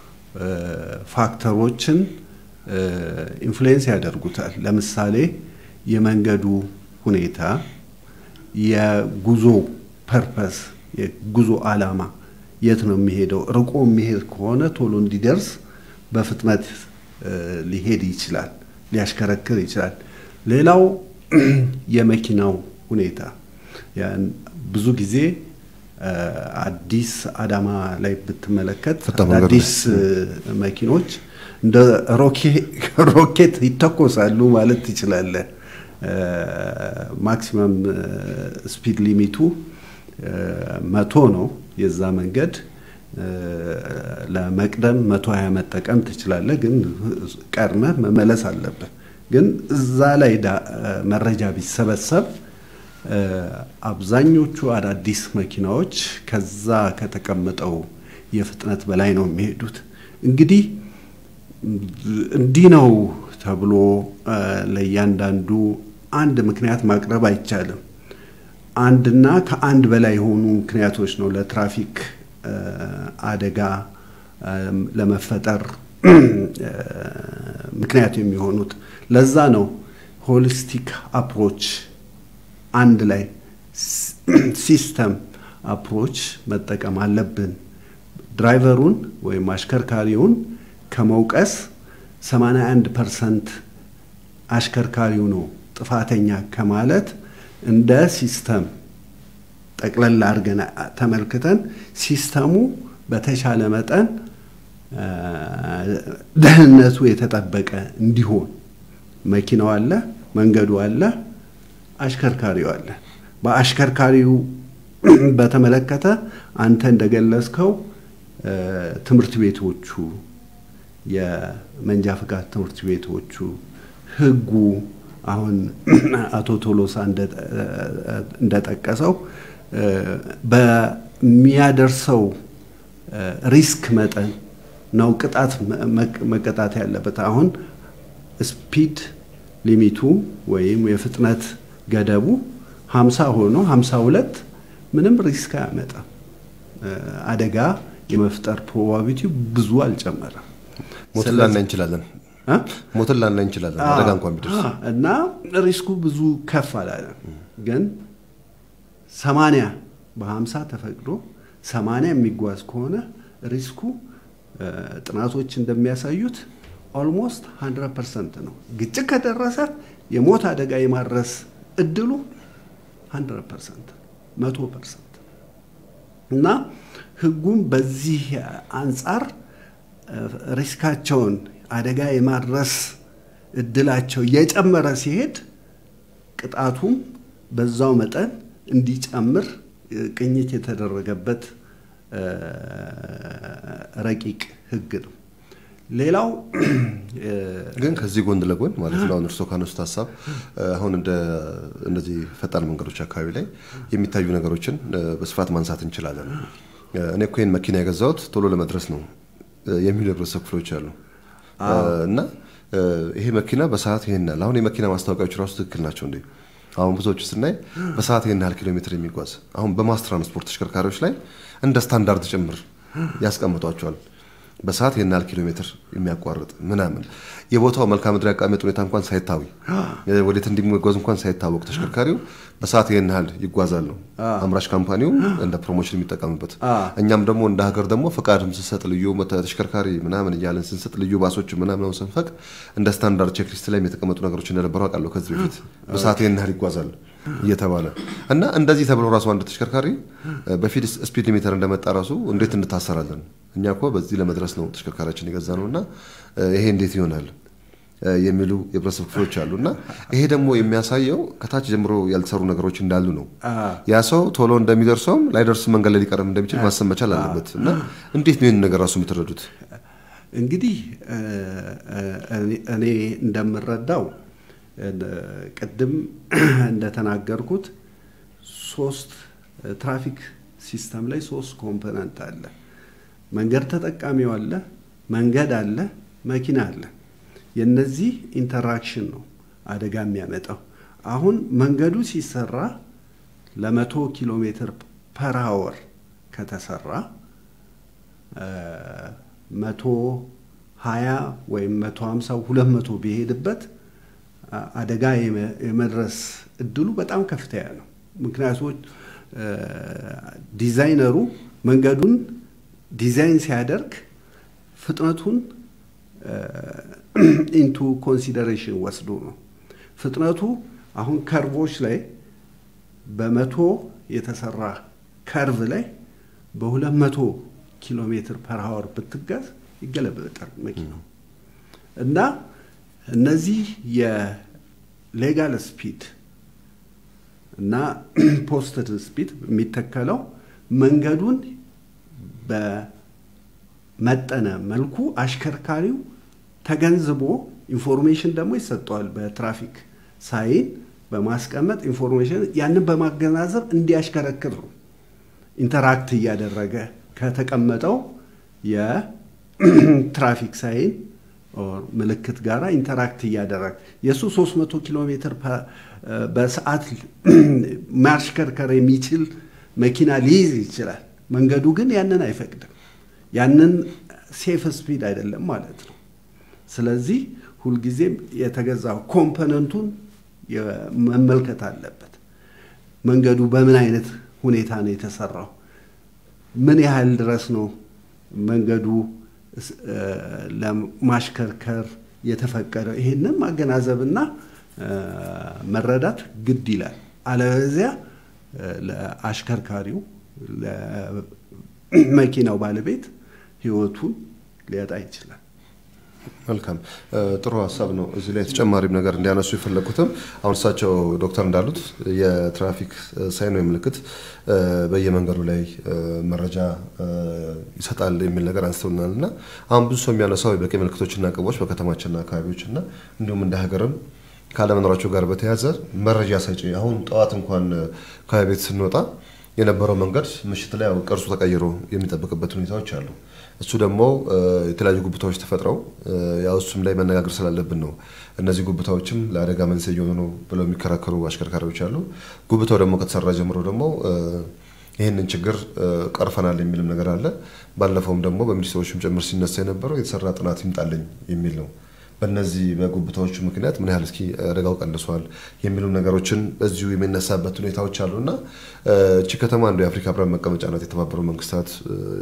ፋክተሮችን ኢንፍሉዌንስ ያደርጉታል። ለምሳሌ የመንገዱ ሁኔታ፣ የጉዞ ፐርፐስ፣ የጉዞ ዓላማ የት ነው የሚሄደው? ርቆ የሚሄድ ከሆነ ቶሎ እንዲደርስ በፍጥነት ሊሄድ ይችላል፣ ሊያሽከረክር ይችላል። ሌላው የመኪናው ሁኔታ ብዙ ጊዜ አዲስ አዳማ ላይ ብትመለከት አዳዲስ መኪኖች እንደ ሮኬት ይተኮሳሉ ማለት ትችላለህ። ማክሲመም ስፒድ ሊሚቱ መቶ ነው። የዛ መንገድ ለመቅደም መቶ ሀያ መጠቀም ትችላለህ፣ ግን ቀድመህ መመለስ አለብህ። ግን እዛ ላይ መረጃ ቢሰበሰብ አብዛኞቹ አዳዲስ መኪናዎች ከዛ ከተቀመጠው የፍጥነት በላይ ነው የሚሄዱት። እንግዲህ እንዲህ ነው ተብሎ ለእያንዳንዱ አንድ ምክንያት ማቅረብ አይቻልም። አንድና ከአንድ በላይ የሆኑ ምክንያቶች ነው ለትራፊክ አደጋ ለመፈጠር ምክንያት የሚሆኑት። ለዛ ነው ሆሊስቲክ አፕሮች አንድ ላይ ሲስተም አፕሮች መጠቀም አለብን። ድራይቨሩን ወይም አሽከርካሪውን ከመውቀስ 81 ፐርሰንት አሽከርካሪው ነው ጥፋተኛ ከማለት እንደ ሲስተም ጠቅለል አድርገን ተመልክተን ሲስተሙ በተሻለ መጠን ደህንነቱ የተጠበቀ እንዲሆን መኪናው አለ፣ መንገዱ አለ፣ አሽከርካሪው አለ። በአሽከርካሪው በተመለከተ አንተ እንደገለጽከው ትምህርት ቤቶቹ፣ የመንጃ ፍቃድ ትምህርት ቤቶቹ፣ ህጉ አሁን አቶ ቶሎሳ እንደጠቀሰው በሚያደርሰው ሪስክ መጠን ነው ቅጣት መቀጣት ያለበት። አሁን ስፒድ ሊሚቱ ወይም የፍጥነት ገደቡ ሀምሳ ሆኖ ሀምሳ ሁለት ምንም ሪስክ አያመጣም። አደጋ የመፍጠር ፕሮባቢቲ ብዙ አልጨመረም። ሞትን ላናይ እንችላለን ሞትን ላናይ እንችላለን አደጋ እንኳን ቢደርስ እና ሪስኩ ብዙ ከፍ አላለም። ግን ሰማንያ በሀምሳ ተፈቅዶ ሰማንያ የሚጓዝ ከሆነ ሪስኩ ጥናቶች እንደሚያሳዩት ኦልሞስት 100 ፐርሰንት ነው። ግጭት ከደረሰ የሞት አደጋ የማድረስ እድሉ 100 ፐርሰንት መቶ ፐርሰንት እና ህጉም በዚህ አንጻር ሪስካቸውን አደጋ የማድረስ እድላቸው እየጨመረ ሲሄድ ቅጣቱም በዛው መጠን እንዲጨምር ቅኝት የተደረገበት ረቂቅ ህግ ነው። ሌላው ግን ከዚህ ጎን ለጎን ማለት ነው አሁን እርስዎ ካነሱት ሀሳብ አሁን እንደ እነዚህ ፈጣን መንገዶች አካባቢ ላይ የሚታዩ ነገሮችን በስፋት ማንሳት እንችላለን። እኔ እኮ ይህን መኪና የገዛሁት ቶሎ ለመድረስ ነው የሚሉ የህብረተሰብ ክፍሎች አሉ እና ይሄ መኪና በሰዓት ይሄን ያህል አሁን የመኪና ማስታወቂያዎች ራሱ ትክክል ናቸው እንዴ? አሁን ብዙዎቹ ስናይ በሰዓት ይህን ያህል ኪሎ ሜትር የሚጓዝ አሁን በማስ ትራንስፖርት ተሽከርካሪዎች ላይ እንደ ስታንዳርድ ጭምር ያስቀምጧቸዋል። በሰዓት ይህን ያህል ኪሎ ሜትር የሚያቋርጥ ምናምን የቦታው መልክዓ ምድራዊ አቀማመጥ ሁኔታ እንኳን ሳይታዊ ወዴት እንደሚጓዝ እንኳን ሳይታወቅ ተሽከርካሪው በሰዓት ይህን ያህል ይጓዛል ነው አምራች ካምፓኒው እንደ ፕሮሞሽን የሚጠቀምበት። እኛም ደግሞ እንደ ሀገር ደግሞ ፈቃድም ስንሰጥ ልዩ ተሽከርካሪ ምናምን እያለን ስንሰጥ ልዩ ባሶች ምናምን ስንፈቅ እንደ ስታንዳርድ ቼክሊስት ላይ የተቀመጡ ነገሮች እንደነበሩ አውቃለሁ ከዚህ በፊት በሰዓት ይህን ያህል ይጓዛል እየተባለ እና እንደዚህ ተብሎ ራሱ አንድ ተሽከርካሪ በፊት ስፒድ ሊሚተር እንደመጣ ራሱ እንዴት እንታሰራለን? እኛ እኮ በዚህ ለመድረስ ነው ተሽከርካሪያችን የገዛ ነው እና ይሄ እንዴት ይሆናል? የሚሉ የህብረተሰብ ክፍሎች አሉ እና ይሄ ደግሞ የሚያሳየው ከታች ጀምሮ ያልተሰሩ ነገሮች እንዳሉ ነው። ያ ሰው ቶሎ እንደሚደርሰውም ላይደርስ መንገድ ላይ ሊቀርም እንደሚችል ማሰብ መቻል አለበት እና እንዴት ነው ይህን ነገር ራሱ የምትረዱት? እንግዲህ እኔ እንደምረዳው ቅድም እንደተናገርኩት ሶስት ትራፊክ ሲስተም ላይ ሶስት ኮምፖነንት አለ። መንገድ ተጠቃሚው አለ፣ መንገድ አለ፣ መኪና አለ። የነዚህ ኢንተራክሽን ነው አደጋ የሚያመጣው። አሁን መንገዱ ሲሰራ ለመቶ ኪሎ ሜትር ፐር አወር ከተሰራ መቶ ሀያ ወይም መቶ ሀምሳ ሁለት መቶ ቢሄድበት አደጋ የመድረስ እድሉ በጣም ከፍተኛ ነው። ምክንያቶች ዲዛይነሩ መንገዱን ዲዛይን ሲያደርግ ፍጥነቱን ኢንቱ ኮንሲደሬሽን ወስዶ ነው። ፍጥነቱ አሁን ከርቮች ላይ በመቶ የተሰራ ከርቭ ላይ በሁለት መቶ ኪሎ ሜትር ፐር ሀወር ብትጋዝ ይገለበጣል መኪናው እና እነዚህ የሌጋል ስፒድ እና ፖስትድ ስፒድ የሚተከለው መንገዱን በመጠነ መልኩ አሽከርካሪው ተገንዝቦ ኢንፎርሜሽን ደግሞ ይሰጠዋል። በትራፊክ ሳይን በማስቀመጥ ኢንፎርሜሽን ያንን በማገናዘብ እንዲያሽከረክር ነው። ኢንተራክት እያደረገ ከተቀመጠው የትራፊክ ሳይን ምልክት ጋር ኢንተራክት እያደረገ የእሱ 300 ኪሎ ሜትር በሰዓት ማሽከርከር የሚችል መኪና ሊይዝ ይችላል። መንገዱ ግን ያንን አይፈቅድም። ያንን ሴፍ ስፒድ አይደለም ማለት ነው። ስለዚህ ሁልጊዜም የተገዛው ኮምፖነንቱን መመልከት አለበት። መንገዱ በምን አይነት ሁኔታ ነው የተሰራው? ምን ያህል ድረስ ነው መንገዱ ለማሽከርከር የተፈቀደው? ይህንን ማገናዘብና መረዳት ግድ ይላል። አለበለዚያ ለአሽከርካሪው ለመኪናው ባለቤት ህይወቱን ሊያጣ ይችላል። መልካም ጥሩ ሀሳብ ነው። እዚህ ላይ ተጨማሪም ነገር እንዲያነሱ የፈለግኩትም አሁን እሳቸው ዶክተር እንዳሉት የትራፊክ ሳይን ወይ ምልክት በየመንገዱ ላይ መረጃ ይሰጣል የሚል ነገር አንስተውናል እና አሁን ብዙ ሰው የሚያነሳው የበቂ ምልክቶችና ቅቦች በከተማችንና አካባቢዎች እና እንዲሁም እንደ ሀገርም ካለመኖራቸው ጋር በተያያዘ መረጃ ሰጪ አሁን ጠዋት እንኳን ከቤት ስንወጣ የነበረው መንገድ ምሽት ላይ ቅርጹ ተቀይሮ የሚጠብቅበት ሁኔታዎች አሉ። እሱ ደግሞ የተለያዩ ጉብታዎች ተፈጥረው ያው እሱም ላይ መነጋገር ስላለብን ነው። እነዚህ ጉብታዎችም ለአደጋ መንስኤ እየሆኑ ነው ብለው የሚከራከሩ አሽከርካሪዎች አሉ። ጉብታው ደግሞ ከተሰራ ጀምሮ ደግሞ ይህንን ችግር ቀርፈናል የሚልም ነገር አለ። ባለፈውም ደግሞ በሚኒስትሮችም ጭምር ሲነሳ የነበረው የተሰራ ጥናት ይምጣልኝ የሚል ነው። በእነዚህ በጉብታዎቹ ምክንያት ምን ያህል እስኪ አደጋው ቀንሷል የሚሉ ነገሮችን በዚሁ የሚነሳበት ሁኔታዎች አሉ እና እቺ ከተማ አንዱ የአፍሪካ ህብረት መቀመጫ ናት። የተባበሩ መንግስታት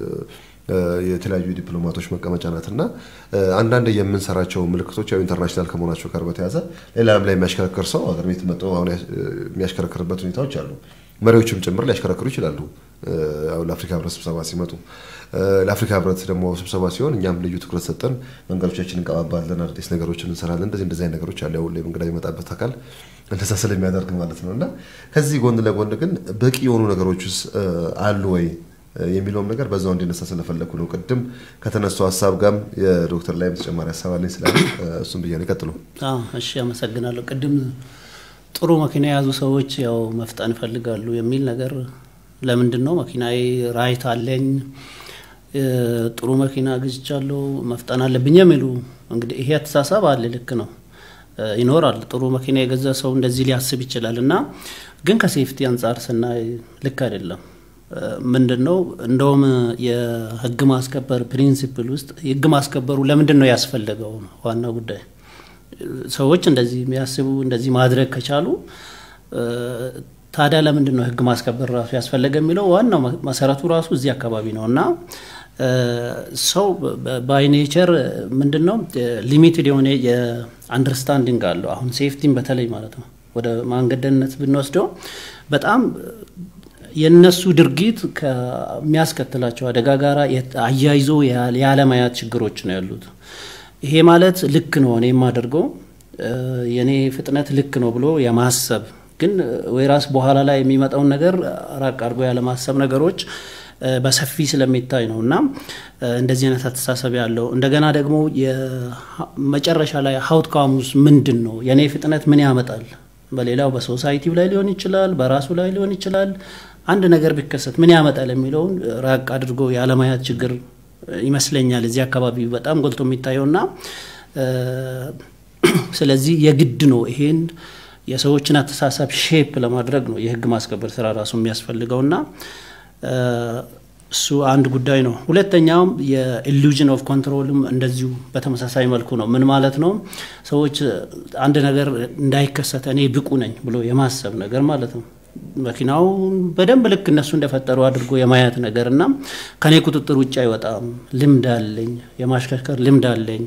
የተለያዩ ዲፕሎማቶች መቀመጫ ናት እና አንዳንድ የምንሰራቸው ምልክቶች ያው ኢንተርናሽናል ከመሆናቸው ጋር በተያያዘ ሌላም ላይ የሚያሽከረክር ሰው ሀገር ቤት መጥቶ አሁን የሚያሽከረክርበት ሁኔታዎች አሉ። መሪዎችም ጭምር ሊያሽከረክሩ ይችላሉ። ለአፍሪካ ህብረት ስብሰባ ሲመጡ ለአፍሪካ ህብረት ደግሞ ስብሰባ ሲሆን እኛም ልዩ ትኩረት ሰጠን መንገዶቻችን እንቀባባለን፣ አዳዲስ ነገሮችን እንሰራለን። እንደዚህ እንደዚህ አይነት ነገሮች አሉ። ያው እንግዳ የሚመጣበት አካል እንደዛ ስለሚያደርግ ማለት ነው እና ከዚህ ጎን ለጎን ግን በቂ የሆኑ ነገሮችስ አሉ ወይ የሚለውም ነገር በዛው እንዲነሳ ስለፈለኩ ነው። ቅድም ከተነሳው ሀሳብ ጋርም የዶክተር ላይም ተጨማሪ ሀሳብ አለኝ ስላለ እሱም ብያ ይቀጥሉ። እሺ፣ አመሰግናለሁ። ቅድም ጥሩ መኪና የያዙ ሰዎች ያው መፍጠን ይፈልጋሉ የሚል ነገር ለምንድን ነው መኪናዬ ራይት አለኝ ጥሩ መኪና ግዝቻለሁ መፍጠን አለብኝ የሚሉ እንግዲህ ይሄ አተሳሰብ አለ። ልክ ነው ይኖራል። ጥሩ መኪና የገዛ ሰው እንደዚህ ሊያስብ ይችላል። እና ግን ከሴፍቲ አንጻር ስናይ ልክ አይደለም። ምንድን ነው እንደውም የህግ ማስከበር ፕሪንሲፕል ውስጥ የህግ ማስከበሩ ለምንድን ነው ያስፈለገው ዋና ጉዳይ ሰዎች እንደዚህ የሚያስቡ እንደዚህ ማድረግ ከቻሉ ታዲያ ለምንድን ነው ህግ ማስከበር ራሱ ያስፈለገ የሚለው ዋናው መሰረቱ ራሱ እዚህ አካባቢ ነው እና ሰው ባይ ኔቸር ምንድን ነው ሊሚትድ የሆነ የአንደርስታንዲንግ አለው። አሁን ሴፍቲን በተለይ ማለት ነው ወደ መንገደኝነት ብንወስደው በጣም የእነሱ ድርጊት ከሚያስከትላቸው አደጋ ጋር አያይዞ ያለማያት ችግሮች ነው ያሉት። ይሄ ማለት ልክ ነው እኔ የማደርገው የእኔ ፍጥነት ልክ ነው ብሎ የማሰብ ግን ወይ ራስ በኋላ ላይ የሚመጣውን ነገር ራቅ አድርጎ ያለማሰብ ነገሮች በሰፊ ስለሚታይ ነው እና እንደዚህ አይነት አስተሳሰብ ያለው እንደገና ደግሞ መጨረሻ ላይ ሀውትካሙስ ምንድን ነው የእኔ ፍጥነት ምን ያመጣል በሌላው በሶሳይቲው ላይ ሊሆን ይችላል በራሱ ላይ ሊሆን ይችላል አንድ ነገር ቢከሰት ምን ያመጣል የሚለውን ራቅ አድርጎ የአለማያት ችግር ይመስለኛል እዚህ አካባቢ በጣም ጎልቶ የሚታየውና ስለዚህ የግድ ነው ይሄን የሰዎችን አስተሳሰብ ሼፕ ለማድረግ ነው የህግ ማስከበር ስራ ራሱ የሚያስፈልገውና እሱ አንድ ጉዳይ ነው። ሁለተኛውም የኢሉዥን ኦፍ ኮንትሮልም እንደዚሁ በተመሳሳይ መልኩ ነው። ምን ማለት ነው? ሰዎች አንድ ነገር እንዳይከሰት እኔ ብቁ ነኝ ብሎ የማሰብ ነገር ማለት ነው። መኪናው በደንብ ልክ እነሱ እንደፈጠሩ አድርጎ የማየት ነገር እና ከኔ ቁጥጥር ውጭ አይወጣም፣ ልምድ አለኝ፣ የማሽከርከር ልምድ አለኝ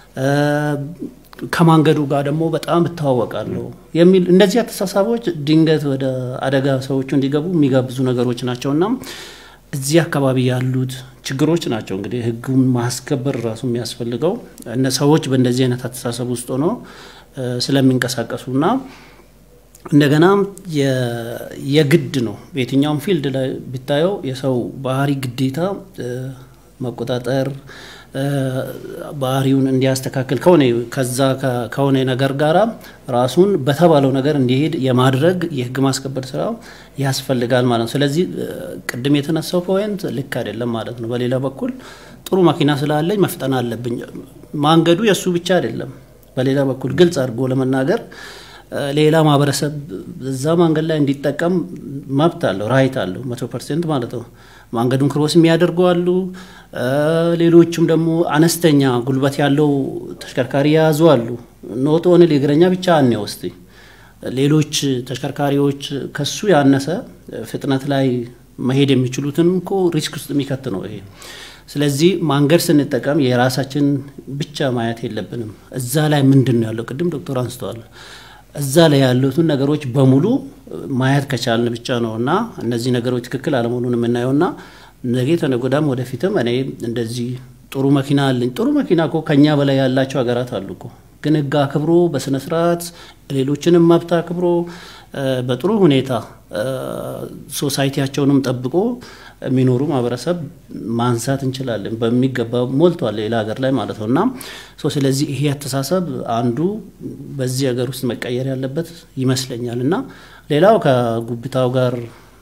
ከማንገዱ ጋር ደግሞ በጣም እታወቃለሁ የሚል እነዚህ አስተሳሰቦች ድንገት ወደ አደጋ ሰዎቹ እንዲገቡ የሚጋብዙ ነገሮች ናቸውና እዚህ አካባቢ ያሉት ችግሮች ናቸው። እንግዲህ ህጉን ማስከበር ራሱ የሚያስፈልገው እነ ሰዎች በእንደዚህ አይነት አስተሳሰብ ውስጥ ሆኖ ስለሚንቀሳቀሱና እንደገና የግድ ነው በየትኛውም ፊልድ ላይ ብታየው የሰው ባህሪ ግዴታ መቆጣጠር ባህሪውን እንዲያስተካክል ከሆነ ከዛ ከሆነ ነገር ጋራ ራሱን በተባለው ነገር እንዲሄድ የማድረግ የህግ ማስከበር ስራ ያስፈልጋል ማለት ነው። ስለዚህ ቅድም የተነሳው ፖይንት ልክ አይደለም ማለት ነው። በሌላ በኩል ጥሩ መኪና ስላለኝ መፍጠን አለብኝ። ማንገዱ የእሱ ብቻ አይደለም። በሌላ በኩል ግልጽ አድርጎ ለመናገር ሌላ ማህበረሰብ እዛ መንገድ ላይ እንዲጠቀም መብት አለው፣ ራይት አለው መቶ ፐርሰንት ማለት ነው። መንገዱን ክሮስ የሚያደርጉ አሉ። ሌሎቹም ደግሞ አነስተኛ ጉልበት ያለው ተሽከርካሪ የያዙ አሉ። ኖት ኦንሊ እግረኛ ብቻ አኔ ውስጥ ሌሎች ተሽከርካሪዎች ከሱ ያነሰ ፍጥነት ላይ መሄድ የሚችሉትን እኮ ሪስክ ውስጥ የሚከት ነው ይሄ። ስለዚህ መንገድ ስንጠቀም የራሳችን ብቻ ማየት የለብንም። እዛ ላይ ምንድን ነው ያለው? ቅድም ዶክተር አንስተዋል። እዛ ላይ ያሉትን ነገሮች በሙሉ ማየት ከቻልን ብቻ ነው እና እነዚህ ነገሮች ትክክል አለመሆኑን የምናየው እና ነገ ተነጎዳም ወደፊትም እኔ እንደዚህ ጥሩ መኪና አለኝ። ጥሩ መኪና እኮ ከኛ በላይ ያላቸው ሀገራት አሉ እኮ ግን ህግ አክብሮ በስነ ስርዓት ሌሎችንም መብት አክብሮ በጥሩ ሁኔታ ሶሳይቲያቸውንም ጠብቆ የሚኖሩ ማህበረሰብ ማንሳት እንችላለን። በሚገባ ሞልቷል ሌላ ሀገር ላይ ማለት ነው እና ስለዚህ ይሄ አስተሳሰብ አንዱ በዚህ ሀገር ውስጥ መቀየር ያለበት ይመስለኛል እና ሌላው ከጉብታው ጋር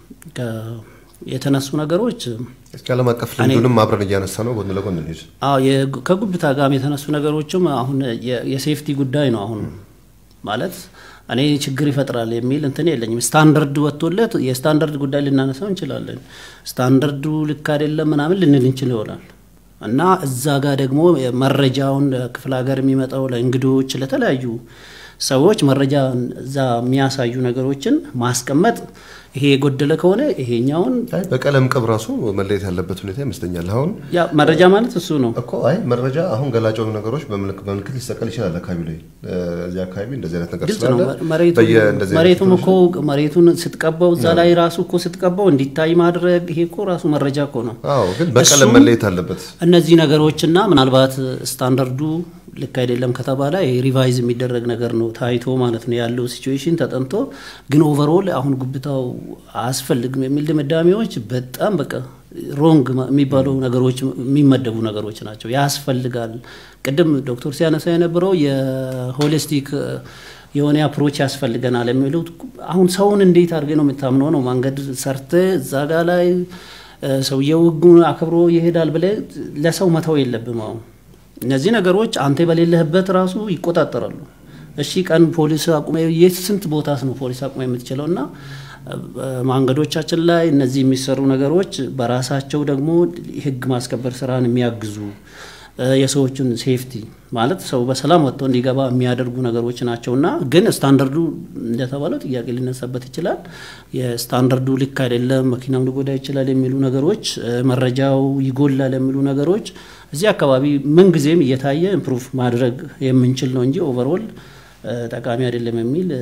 የተነሱ ነገሮች እስኪ ዓለም አቀፍ ልምዱንም አብረን እያነሳ ነው ጎን ለጎን እንሂድ። ከጉብታ ጋር የተነሱ ነገሮችም አሁን የሴፍቲ ጉዳይ ነው። አሁን ማለት እኔ ችግር ይፈጥራል የሚል እንትን የለኝም። ስታንዳርድ ወጥቶለት የስታንዳርድ ጉዳይ ልናነሳው እንችላለን። ስታንዳርዱ ልክ አይደለም ምናምን ልንል እንችል ይሆናል እና እዛ ጋር ደግሞ መረጃውን ክፍለ ሀገር የሚመጣው ለእንግዶች፣ ለተለያዩ ሰዎች መረጃ እዛ የሚያሳዩ ነገሮችን ማስቀመጥ ይሄ የጎደለ ከሆነ ይሄኛውን በቀለም ቅብ ራሱ መለየት ያለበት ሁኔታ ይመስለኛል። አሁን ያ መረጃ ማለት እሱ ነው እኮ አይ መረጃ አሁን ገላጭ የሆኑ ነገሮች በምልክት ሊሰቀል ይችላል። አካባቢ ላይ እዚህ አካባቢ እንደዚህ አይነት ነገር ግልጽ ነው። መሬቱም እኮ መሬቱን ስትቀባው እዛ ላይ ራሱ እኮ ስትቀባው እንዲታይ ማድረግ ይሄ እኮ ራሱ መረጃ እኮ ነው። አዎ፣ ግን በቀለም መለየት አለበት። እነዚህ ነገሮችና ምናልባት ስታንዳርዱ ልክ አይደለም ከተባለ ሪቫይዝ የሚደረግ ነገር ነው ታይቶ ማለት ነው ያለው ሲቹዌሽን ተጠንቶ፣ ግን ኦቨርኦል አሁን ጉብታው አያስፈልግም የሚል ድምዳሜዎች በጣም በቃ ሮንግ የሚባሉ ነገሮች የሚመደቡ ነገሮች ናቸው። ያስፈልጋል። ቅድም ዶክተር ሲያነሳ የነበረው የሆሊስቲክ የሆነ አፕሮች ያስፈልገናል የሚሉት አሁን ሰውን እንዴት አድርገ ነው የምታምነው ነው መንገድ ሰርተ እዛ ጋ ላይ ሰውየው ሕጉን አክብሮ ይሄዳል ብለ ለሰው መተው የለብም አሁን እነዚህ ነገሮች አንተ በሌለህበት ራሱ ይቆጣጠራሉ። እሺ ቀን ፖሊስ አቁመ የት ስንት ቦታስ ነው ፖሊስ አቁመ የምትችለው? እና መንገዶቻችን ላይ እነዚህ የሚሰሩ ነገሮች በራሳቸው ደግሞ ህግ ማስከበር ስራን የሚያግዙ የሰዎችን ሴፍቲ ማለት ሰው በሰላም ወጥቶ እንዲገባ የሚያደርጉ ነገሮች ናቸውና ግን ስታንዳርዱ እንደተባለው ጥያቄ ሊነሳበት ይችላል። የስታንዳርዱ ልክ አይደለም፣ መኪናም ሊጎዳ ይችላል የሚሉ ነገሮች፣ መረጃው ይጎላል የሚሉ ነገሮች እዚህ አካባቢ ምን ጊዜም እየታየ ኢምፕሩቭ ማድረግ የምንችል ነው እንጂ ኦቨርኦል ጠቃሚ አይደለም የሚል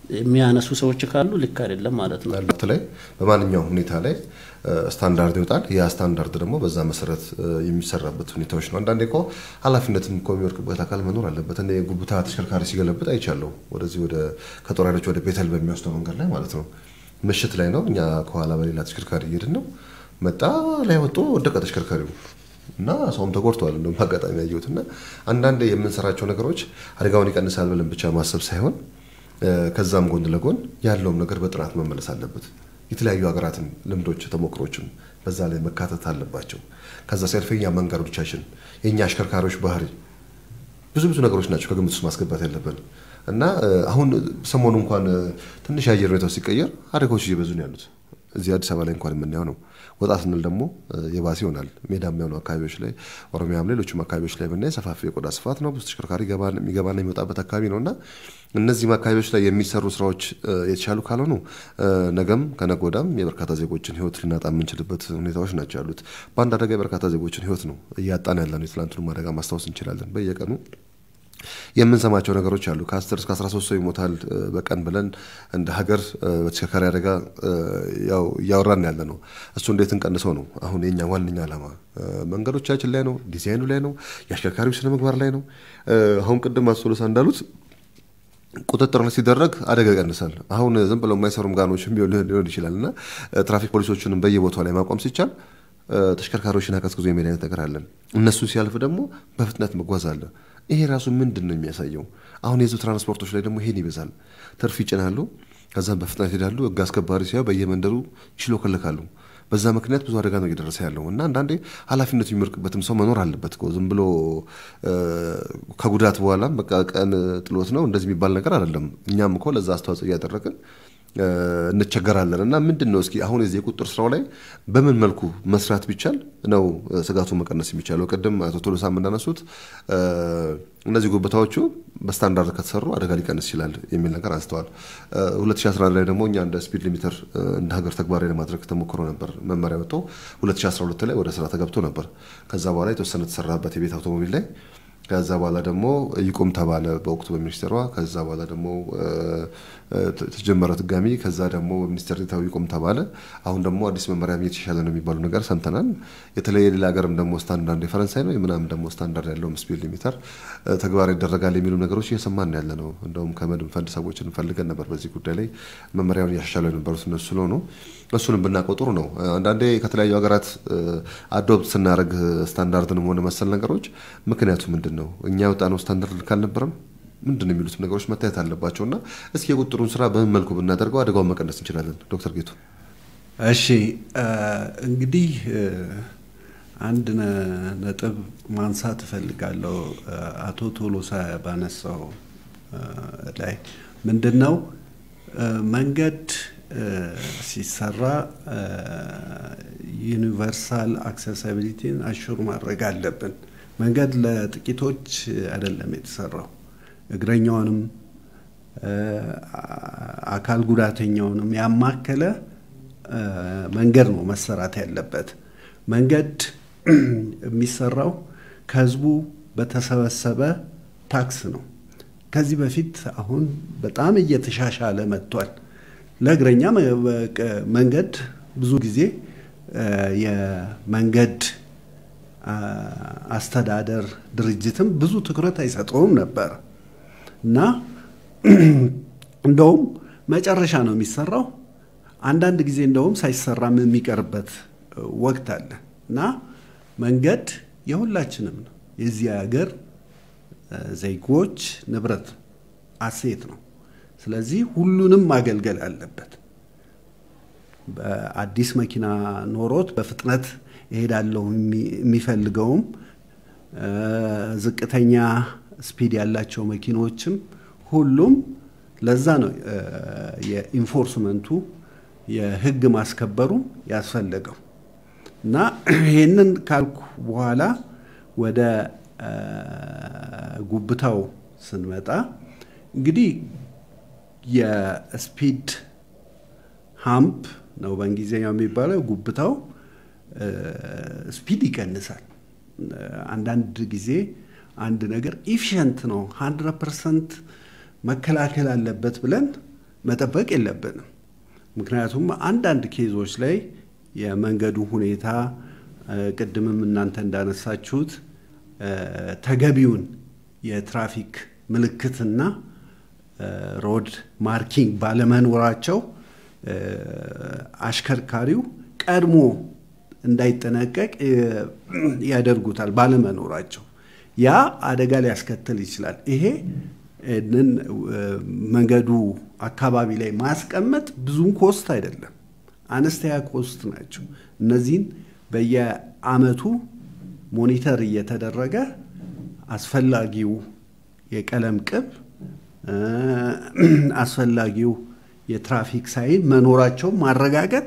የሚያነሱ ሰዎች ካሉ ልክ አይደለም ማለት ነው። መልእክት ላይ በማንኛውም ሁኔታ ላይ ስታንዳርድ ይወጣል። ያ ስታንዳርድ ደግሞ በዛ መሰረት የሚሰራበት ሁኔታዎች ነው። አንዳንዴ እኮ ኃላፊነትም እኮ የሚወርቅበት አካል መኖር አለበት። እኔ ጉብታ ተሽከርካሪ ሲገለብጥ አይቻለሁ። ወደዚህ ወደ ከጦር ኃይሎች ወደ ቤተል በሚወስደው መንገድ ላይ ማለት ነው። ምሽት ላይ ነው። እኛ ከኋላ በሌላ ተሽከርካሪ እየሄድን ነው። መጣ ላይ ወጥቶ ወደቀ ተሽከርካሪው እና ሰውም ተጎድተዋል። እንደውም አጋጣሚ ያየሁት እና አንዳንድ የምንሰራቸው ነገሮች አደጋውን ይቀንሳል ብለን ብቻ ማሰብ ሳይሆን ከዛም ጎን ለጎን ያለውም ነገር በጥናት መመለስ አለበት። የተለያዩ ሀገራትን ልምዶች፣ ተሞክሮችም በዛ ላይ መካተት አለባቸው። ከዛ ሲያልፍ የኛ መንገዶቻችን፣ የእኛ አሽከርካሪዎች ባህሪ ብዙ ብዙ ነገሮች ናቸው ከግምት ውስጥ ማስገባት ያለብን እና አሁን ሰሞኑ እንኳን ትንሽ የአየር ሁኔታው ሲቀየር አደጋዎች እየበዙ ነው ያሉት። እዚህ አዲስ አበባ ላይ እንኳን የምናየው ነው። ወጣ ስንል ደግሞ የባሰ ይሆናል። ሜዳማ የሆኑ አካባቢዎች ላይ ኦሮሚያም፣ ሌሎችም አካባቢዎች ላይ ብናይ ሰፋፊ የቆዳ ስፋት ነው። ብዙ ተሽከርካሪ የሚገባና የሚወጣበት አካባቢ ነው እና እነዚህም አካባቢዎች ላይ የሚሰሩ ስራዎች የተሻሉ ካልሆኑ ነገም ከነገ ወዲያም የበርካታ ዜጎችን ሕይወት ልናጣ የምንችልበት ሁኔታዎች ናቸው ያሉት። በአንድ አደጋ የበርካታ ዜጎችን ሕይወት ነው እያጣን ያለ ነው። የትላንቱንም አደጋ ማስታወስ እንችላለን በየቀኑ የምንሰማቸው ነገሮች አሉ። ከ10 እስከ 13 ሰው ይሞታል በቀን ብለን እንደ ሀገር በተሽከርካሪ አደጋ ያው እያወራን ያለ ነው። እሱ እንዴት እንቀንሰው ነው አሁን የኛ ዋነኛ ዓላማ። መንገዶቻችን ላይ ነው፣ ዲዛይኑ ላይ ነው፣ የአሽከርካሪው ስነ ምግባር ላይ ነው። አሁን ቅድም አሶሎሳ እንዳሉት ቁጥጥር ሲደረግ አደጋ ይቀንሳል። አሁን ዝም ብለው የማይሰሩም ጋኖችም ሊሆን ይችላል እና ትራፊክ ፖሊሶችንም በየቦታው ላይ ማቆም ሲቻል ተሽከርካሪዎችን አቀዝቅዞ የሚሄድ አይነት ነገር አለን። እነሱ ሲያልፍ ደግሞ በፍጥነት መጓዝ አለ። ይሄ ራሱ ምንድን ነው የሚያሳየው? አሁን የህዝብ ትራንስፖርቶች ላይ ደግሞ ይሄን ይበዛል። ትርፍ ይጭናሉ፣ ከዛም በፍጥነት ይሄዳሉ። ህግ አስከባሪ ሲያ በየመንደሩ ይሽሎከለካሉ። በዛ ምክንያት ብዙ አደጋ ነው እየደረሰ ያለው እና አንዳንዴ ኃላፊነቱ የሚወርቅበትም ሰው መኖር አለበት። ዝም ብሎ ከጉዳት በኋላም በቃ ቀን ጥሎት ነው እንደዚህ የሚባል ነገር አይደለም። እኛም እኮ ለዛ አስተዋጽኦ እያደረግን እንቸገራለን እና ምንድን ነው እስኪ አሁን የዚህ የቁጥጥር ስራው ላይ በምን መልኩ መስራት ቢቻል ነው ስጋቱ መቀነስ የሚቻለው? ቅድም አቶ ቶሎሳም እንዳነሱት እነዚህ ጉብታዎቹ በስታንዳርድ ከተሰሩ አደጋ ሊቀንስ ይችላል የሚል ነገር አንስተዋል። 2011 ላይ ደግሞ እኛ እንደ ስፒድ ሊሚተር እንደ ሀገር ተግባራዊ ለማድረግ ተሞክሮ ነበር። መመሪያ ወጥቶ 2012 ላይ ወደ ስራ ተገብቶ ነበር። ከዛ በኋላ የተወሰነ ተሰራበት የቤት አውቶሞቢል ላይ ከዛ በኋላ ደግሞ ይቁም ተባለ በወቅቱ በሚኒስቴሯ። ከዛ በኋላ ደግሞ ተጀመረ ድጋሚ። ከዛ ደግሞ በሚኒስቴር ዴኤታው ይቁም ተባለ። አሁን ደግሞ አዲስ መመሪያ እየተሻለ ነው የሚባሉ ነገር ሰምተናል። የተለየ ሌላ ሀገርም ደግሞ ስታንዳርድ የፈረንሳይ ነው ምናምን ደግሞ ስታንዳርድ ያለው ስፒድ ሊሚተር ተግባራዊ ይደረጋል የሚሉ ነገሮች እየሰማን ያለ ነው። እንደውም ከመድን ፈንድ ሰዎችን እንፈልገን ነበር በዚህ ጉዳይ ላይ መመሪያውን እያሻሻሉ የነበሩት እነሱ ስለሆኑ እሱንም ብናውቀው ጥሩ ነው። አንዳንዴ ከተለያዩ ሀገራት አዶፕት ስናደርግ ስታንዳርድንም ሆነ መሰል ነገሮች ምክንያቱ ምንድን ነው? እኛ የወጣነው ስታንዳርድ ልክ አልነበረም? ምንድን ነው የሚሉት ነገሮች መታየት አለባቸው እና እስኪ የቁጥሩን ስራ በምን መልኩ ብናደርገው አደጋውን መቀነስ እንችላለን? ዶክተር ጌቱ። እሺ እንግዲህ አንድ ነጥብ ማንሳት እፈልጋለሁ። አቶ ቶሎሳ ባነሳው ላይ ምንድን ነው መንገድ ሲሰራ ዩኒቨርሳል አክሰሲቢሊቲን አሹር ማድረግ አለብን። መንገድ ለጥቂቶች አይደለም የተሰራው። እግረኛውንም አካል ጉዳተኛውንም ያማከለ መንገድ ነው መሰራት ያለበት። መንገድ የሚሰራው ከህዝቡ በተሰበሰበ ታክስ ነው። ከዚህ በፊት አሁን በጣም እየተሻሻለ መጥቷል። ለእግረኛ መንገድ ብዙ ጊዜ የመንገድ አስተዳደር ድርጅትም ብዙ ትኩረት አይሰጠውም ነበር እና እንደውም መጨረሻ ነው የሚሰራው። አንዳንድ ጊዜ እንደውም ሳይሰራም የሚቀርበት ወቅት አለ እና መንገድ የሁላችንም ነው። የዚህ ሀገር ዜጎች ንብረት አሴት ነው። ስለዚህ ሁሉንም ማገልገል አለበት። በአዲስ መኪና ኖሮት በፍጥነት እሄዳለሁ የሚፈልገውም ዝቅተኛ ስፒድ ያላቸው መኪኖችም ሁሉም ለዛ ነው የኢንፎርስመንቱ የህግ ማስከበሩ ያስፈለገው እና ይህንን ካልኩ በኋላ ወደ ጉብታው ስንመጣ እንግዲህ የስፒድ ሃምፕ ነው በእንግሊዝኛው የሚባለው ጉብታው ስፒድ ይቀንሳል። አንዳንድ ጊዜ አንድ ነገር ኢፊሽንት ነው ሀንድረድ ፐርሰንት መከላከል አለበት ብለን መጠበቅ የለብንም። ምክንያቱም አንዳንድ ኬዞች ላይ የመንገዱ ሁኔታ ቅድምም እናንተ እንዳነሳችሁት ተገቢውን የትራፊክ ምልክትና ሮድ ማርኪንግ ባለመኖራቸው አሽከርካሪው ቀድሞ እንዳይጠነቀቅ ያደርጉታል ባለመኖራቸው። ያ አደጋ ሊያስከትል ይችላል። ይሄ መንገዱ አካባቢ ላይ ማስቀመጥ ብዙም ኮስት አይደለም፣ አነስተኛ ኮስት ናቸው። እነዚህን በየአመቱ ሞኒተር እየተደረገ አስፈላጊው የቀለም ቅብ አስፈላጊው የትራፊክ ሳይን መኖራቸው ማረጋገጥ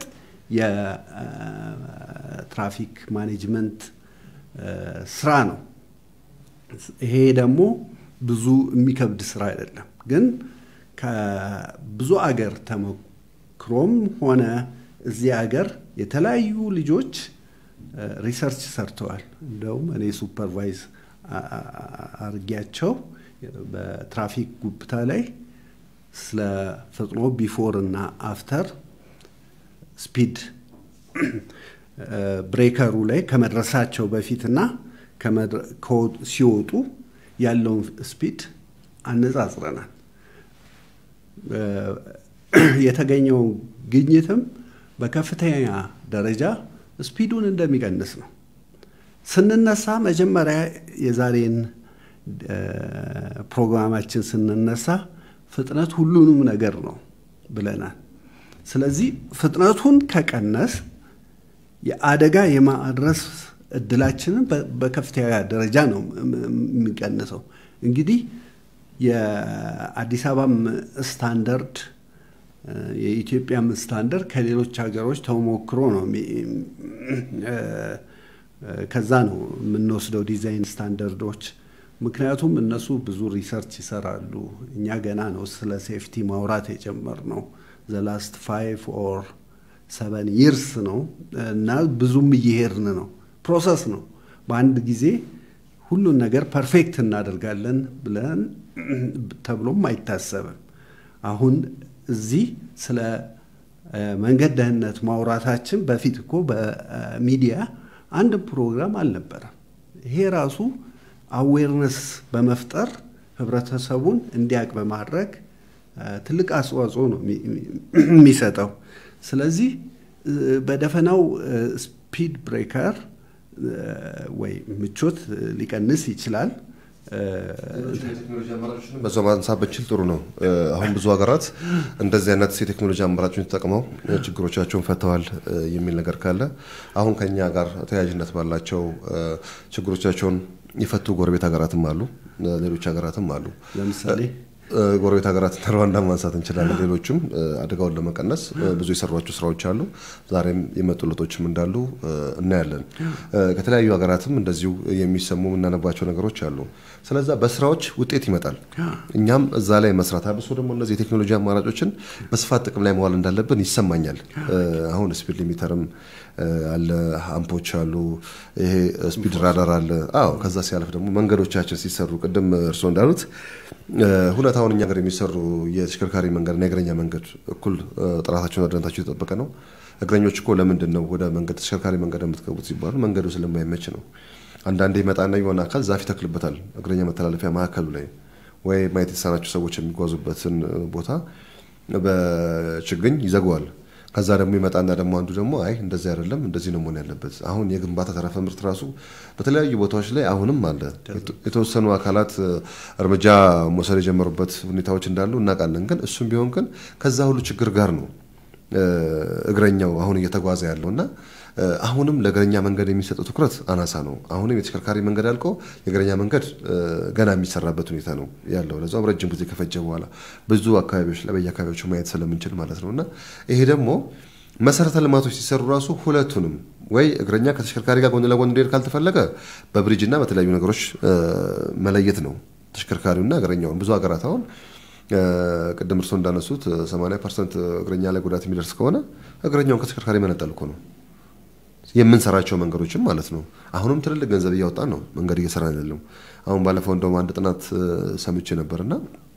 የትራፊክ ማኔጅመንት ስራ ነው። ይሄ ደግሞ ብዙ የሚከብድ ስራ አይደለም። ግን ከብዙ አገር ተሞክሮም ሆነ እዚህ አገር የተለያዩ ልጆች ሪሰርች ሰርተዋል። እንደውም እኔ ሱፐርቫይዝ አርጊያቸው በትራፊክ ጉብታ ላይ ስለ ፈጥኖ ቢፎር እና አፍተር ስፒድ ብሬከሩ ላይ ከመድረሳቸው በፊትና ሲወጡ ያለውን ስፒድ አነጻጽረናል። የተገኘው ግኝትም በከፍተኛ ደረጃ ስፒዱን እንደሚቀንስ ነው። ስንነሳ መጀመሪያ የዛሬን ፕሮግራማችን ስንነሳ ፍጥነት ሁሉንም ነገር ነው ብለናል። ስለዚህ ፍጥነቱን ከቀነስ የአደጋ የማድረስ እድላችንን በከፍተኛ ደረጃ ነው የሚቀንሰው። እንግዲህ የአዲስ አበባም ስታንዳርድ የኢትዮጵያም ስታንዳርድ ከሌሎች ሀገሮች ተሞክሮ ነው ከዛ ነው የምንወስደው ዲዛይን ስታንዳርዶች። ምክንያቱም እነሱ ብዙ ሪሰርች ይሰራሉ። እኛ ገና ነው ስለ ሴፍቲ ማውራት የጀመርነው ዘላስት ፋይቭ ኦር ሰቨን ይርስ ነው እና ብዙም እየሄድን ነው። ፕሮሰስ ነው። በአንድ ጊዜ ሁሉን ነገር ፐርፌክት እናደርጋለን ብለን ተብሎም አይታሰብም። አሁን እዚህ ስለ መንገድ ደህንነት ማውራታችን በፊት እኮ በሚዲያ አንድ ፕሮግራም አልነበረም። ይሄ ራሱ አዌርነስ በመፍጠር ህብረተሰቡን እንዲያውቅ በማድረግ ትልቅ አስተዋጽኦ ነው የሚሰጠው። ስለዚህ በደፈናው ስፒድ ብሬከር ወይ ምቾት ሊቀንስ ይችላል። በዛው ማንሳት ብችል ጥሩ ነው። አሁን ብዙ ሀገራት እንደዚህ አይነት የቴክኖሎጂ አማራጮችን ተጠቅመው ችግሮቻቸውን ፈተዋል የሚል ነገር ካለ አሁን ከኛ ጋር ተያያዥነት ባላቸው ችግሮቻቸውን የፈቱ ጎረቤት ሀገራትም አሉ፣ ሌሎች ሀገራትም አሉ። ለምሳሌ ጎረቤት ሀገራት ሩዋንዳ ማንሳት እንችላለን። ሌሎችም አደጋውን ለመቀነስ ብዙ የሰሯቸው ስራዎች አሉ። ዛሬም የመጡ ለውጦችም እንዳሉ እናያለን። ከተለያዩ ሀገራትም እንደዚሁ የሚሰሙ የምናነባቸው ነገሮች አሉ። ስለዛ በስራዎች ውጤት ይመጣል። እኛም እዛ ላይ መስራት አብሶ ደግሞ እነዚህ የቴክኖሎጂ አማራጮችን በስፋት ጥቅም ላይ መዋል እንዳለብን ይሰማኛል። አሁን ስፒድ ሊሚተርም አለ፣ አምፖች አሉ፣ ይሄ ስፒድ ራዳር አለ። አዎ ከዛ ሲያልፍ ደግሞ መንገዶቻችን ሲሰሩ ቅድም እርስዎ እንዳሉት ሁኔታውን እኛ ሀገር የሚሰሩ የተሽከርካሪ መንገድና የእግረኛ መንገድ እኩል ጥራታቸውና ደህንነታቸው የተጠበቀ ነው። እግረኞች እኮ ለምንድን ነው ወደ መንገድ ተሽከርካሪ መንገድ የምትገቡት ሲባሉ መንገዱ ስለማይመች ነው። አንዳንዴ ይመጣና የሆነ አካል ዛፍ ይተክልበታል እግረኛ መተላለፊያ መካከሉ ላይ ወይ ማየት የተሳናቸው ሰዎች የሚጓዙበትን ቦታ በችግኝ ይዘገዋል። ከዛ ደግሞ ይመጣና ደግሞ አንዱ ደግሞ አይ እንደዚህ አይደለም እንደዚህ ነው መሆን ያለበት። አሁን የግንባታ ተረፈ ምርት ራሱ በተለያዩ ቦታዎች ላይ አሁንም አለ። የተወሰኑ አካላት እርምጃ መውሰድ የጀመሩበት ሁኔታዎች እንዳሉ እናውቃለን። ግን እሱም ቢሆን ግን ከዛ ሁሉ ችግር ጋር ነው እግረኛው አሁን እየተጓዘ ያለው እና አሁንም ለእግረኛ መንገድ የሚሰጠው ትኩረት አናሳ ነው። አሁንም የተሽከርካሪ መንገድ አልቆ የእግረኛ መንገድ ገና የሚሰራበት ሁኔታ ነው ያለው። ለዛም ረጅም ጊዜ ከፈጀ በኋላ ብዙ አካባቢዎች ላይ በየአካባቢዎቹ ማየት ስለምንችል ማለት ነው እና ይሄ ደግሞ መሰረተ ልማቶች ሲሰሩ ራሱ ሁለቱንም ወይ እግረኛ ከተሽከርካሪ ጋር ጎን ለጎን እንዲሄድ ካልተፈለገ በብሪጅ እና በተለያዩ ነገሮች መለየት ነው ተሽከርካሪውና እግረኛውን። ብዙ ሀገራት አሁን ቅድም እርስዎ እንዳነሱት 80 ፐርሰንት እግረኛ ላይ ጉዳት የሚደርስ ከሆነ እግረኛውን ከተሽከርካሪ መነጠል እኮ ነው የምንሰራቸው መንገዶችም ማለት ነው። አሁንም ትልልቅ ገንዘብ እያወጣን ነው መንገድ እየሰራን ያለው። አሁን ባለፈው እንደውም አንድ ጥናት ሰምቼ ነበርና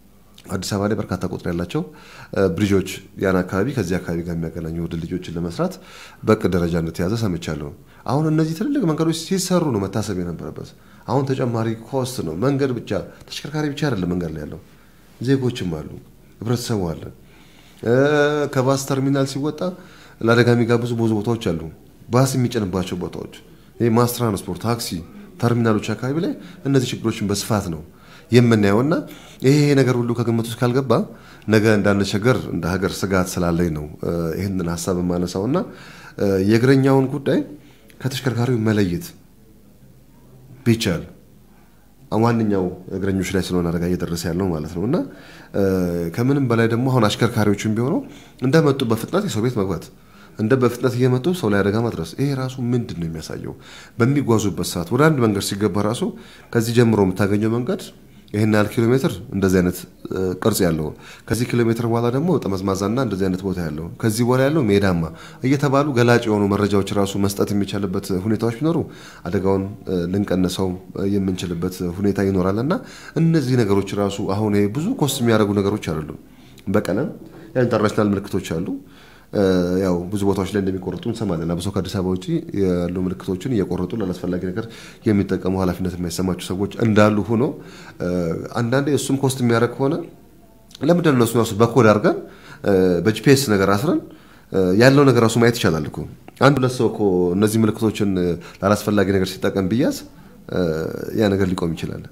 አዲስ አበባ ላይ በርካታ ቁጥር ያላቸው ብሪጆች ያን አካባቢ ከዚህ አካባቢ ጋር የሚያገናኙ ድልድዮችን ለመስራት በእቅድ ደረጃ እንደተያዘ ሰምቻለሁ። አሁን እነዚህ ትልልቅ መንገዶች ሲሰሩ ነው መታሰብ የነበረበት። አሁን ተጨማሪ ኮስት ነው። መንገድ ብቻ ተሽከርካሪ ብቻ አይደለም መንገድ ላይ ያለው፣ ዜጎችም አሉ፣ ህብረተሰቡ አለ። ከባስ ተርሚናል ሲወጣ ለአደጋ የሚጋብዙ ብዙ ቦታዎች አሉ። ባስ የሚጭንባቸው ቦታዎች፣ ይህ ማስ ትራንስፖርት፣ ታክሲ ተርሚናሎች አካባቢ ላይ እነዚህ ችግሮችን በስፋት ነው የምናየውና ይሄ ነገር ሁሉ ከግምት ውስጥ ካልገባ ነገ እንዳንቸገር እንደ ሀገር ስጋት ስላለኝ ነው ይህንን ሀሳብ የማነሳውና የእግረኛውን ጉዳይ ከተሽከርካሪው መለየት ቢቻል ዋነኛው እግረኞች ላይ ስለሆነ አደጋ እየደረሰ ያለው ማለት ነው እና ከምንም በላይ ደግሞ አሁን አሽከርካሪዎችም ቢሆነው እንደመጡ በፍጥነት የሰው ቤት መግባት እንደ በፍጥነት እየመጡ ሰው ላይ አደጋ ማድረስ ይሄ ራሱ ምንድን ነው የሚያሳየው? በሚጓዙበት ሰዓት ወደ አንድ መንገድ ሲገባ ራሱ ከዚህ ጀምሮ የምታገኘው መንገድ ይህን ያህል ኪሎ ሜትር እንደዚህ አይነት ቅርጽ ያለው ከዚህ ኪሎ ሜትር በኋላ ደግሞ ጠመዝማዛና እንደዚህ አይነት ቦታ ያለው ከዚህ በኋላ ያለው ሜዳማ እየተባሉ ገላጭ የሆኑ መረጃዎች ራሱ መስጠት የሚቻልበት ሁኔታዎች ቢኖሩ አደጋውን ልንቀንሰው የምንችልበት ሁኔታ ይኖራል እና እነዚህ ነገሮች ራሱ አሁን ብዙ ኮስት የሚያደርጉ ነገሮች አይደሉም። በቀለም ኢንተርናሽናል ምልክቶች አሉ። ያው ብዙ ቦታዎች ላይ እንደሚቆርጡ እንሰማለን። አብሶ ከአዲስ አበባ ውጭ ያሉ ምልክቶችን እየቆረጡ ላላስፈላጊ ነገር የሚጠቀሙ ኃላፊነት የማይሰማቸው ሰዎች እንዳሉ ሆኖ አንዳንዴ እሱም ኮስት የሚያደርግ ከሆነ ለምንድን ነው እነሱ ራሱ በኮድ አድርገን በጂፒኤስ ነገር አስረን ያለው ነገር ራሱ ማየት ይቻላል እኮ። አንድ ሁለት ሰው እኮ እነዚህ ምልክቶችን ላላስፈላጊ ነገር ሲጠቀም ብያዝ ያ ነገር ሊቆም ይችላል።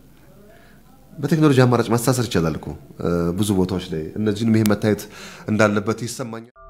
በቴክኖሎጂ አማራጭ ማስተሳሰር ይቻላል እኮ ብዙ ቦታዎች ላይ እነዚህንም ይሄ መታየት እንዳለበት ይሰማኛል።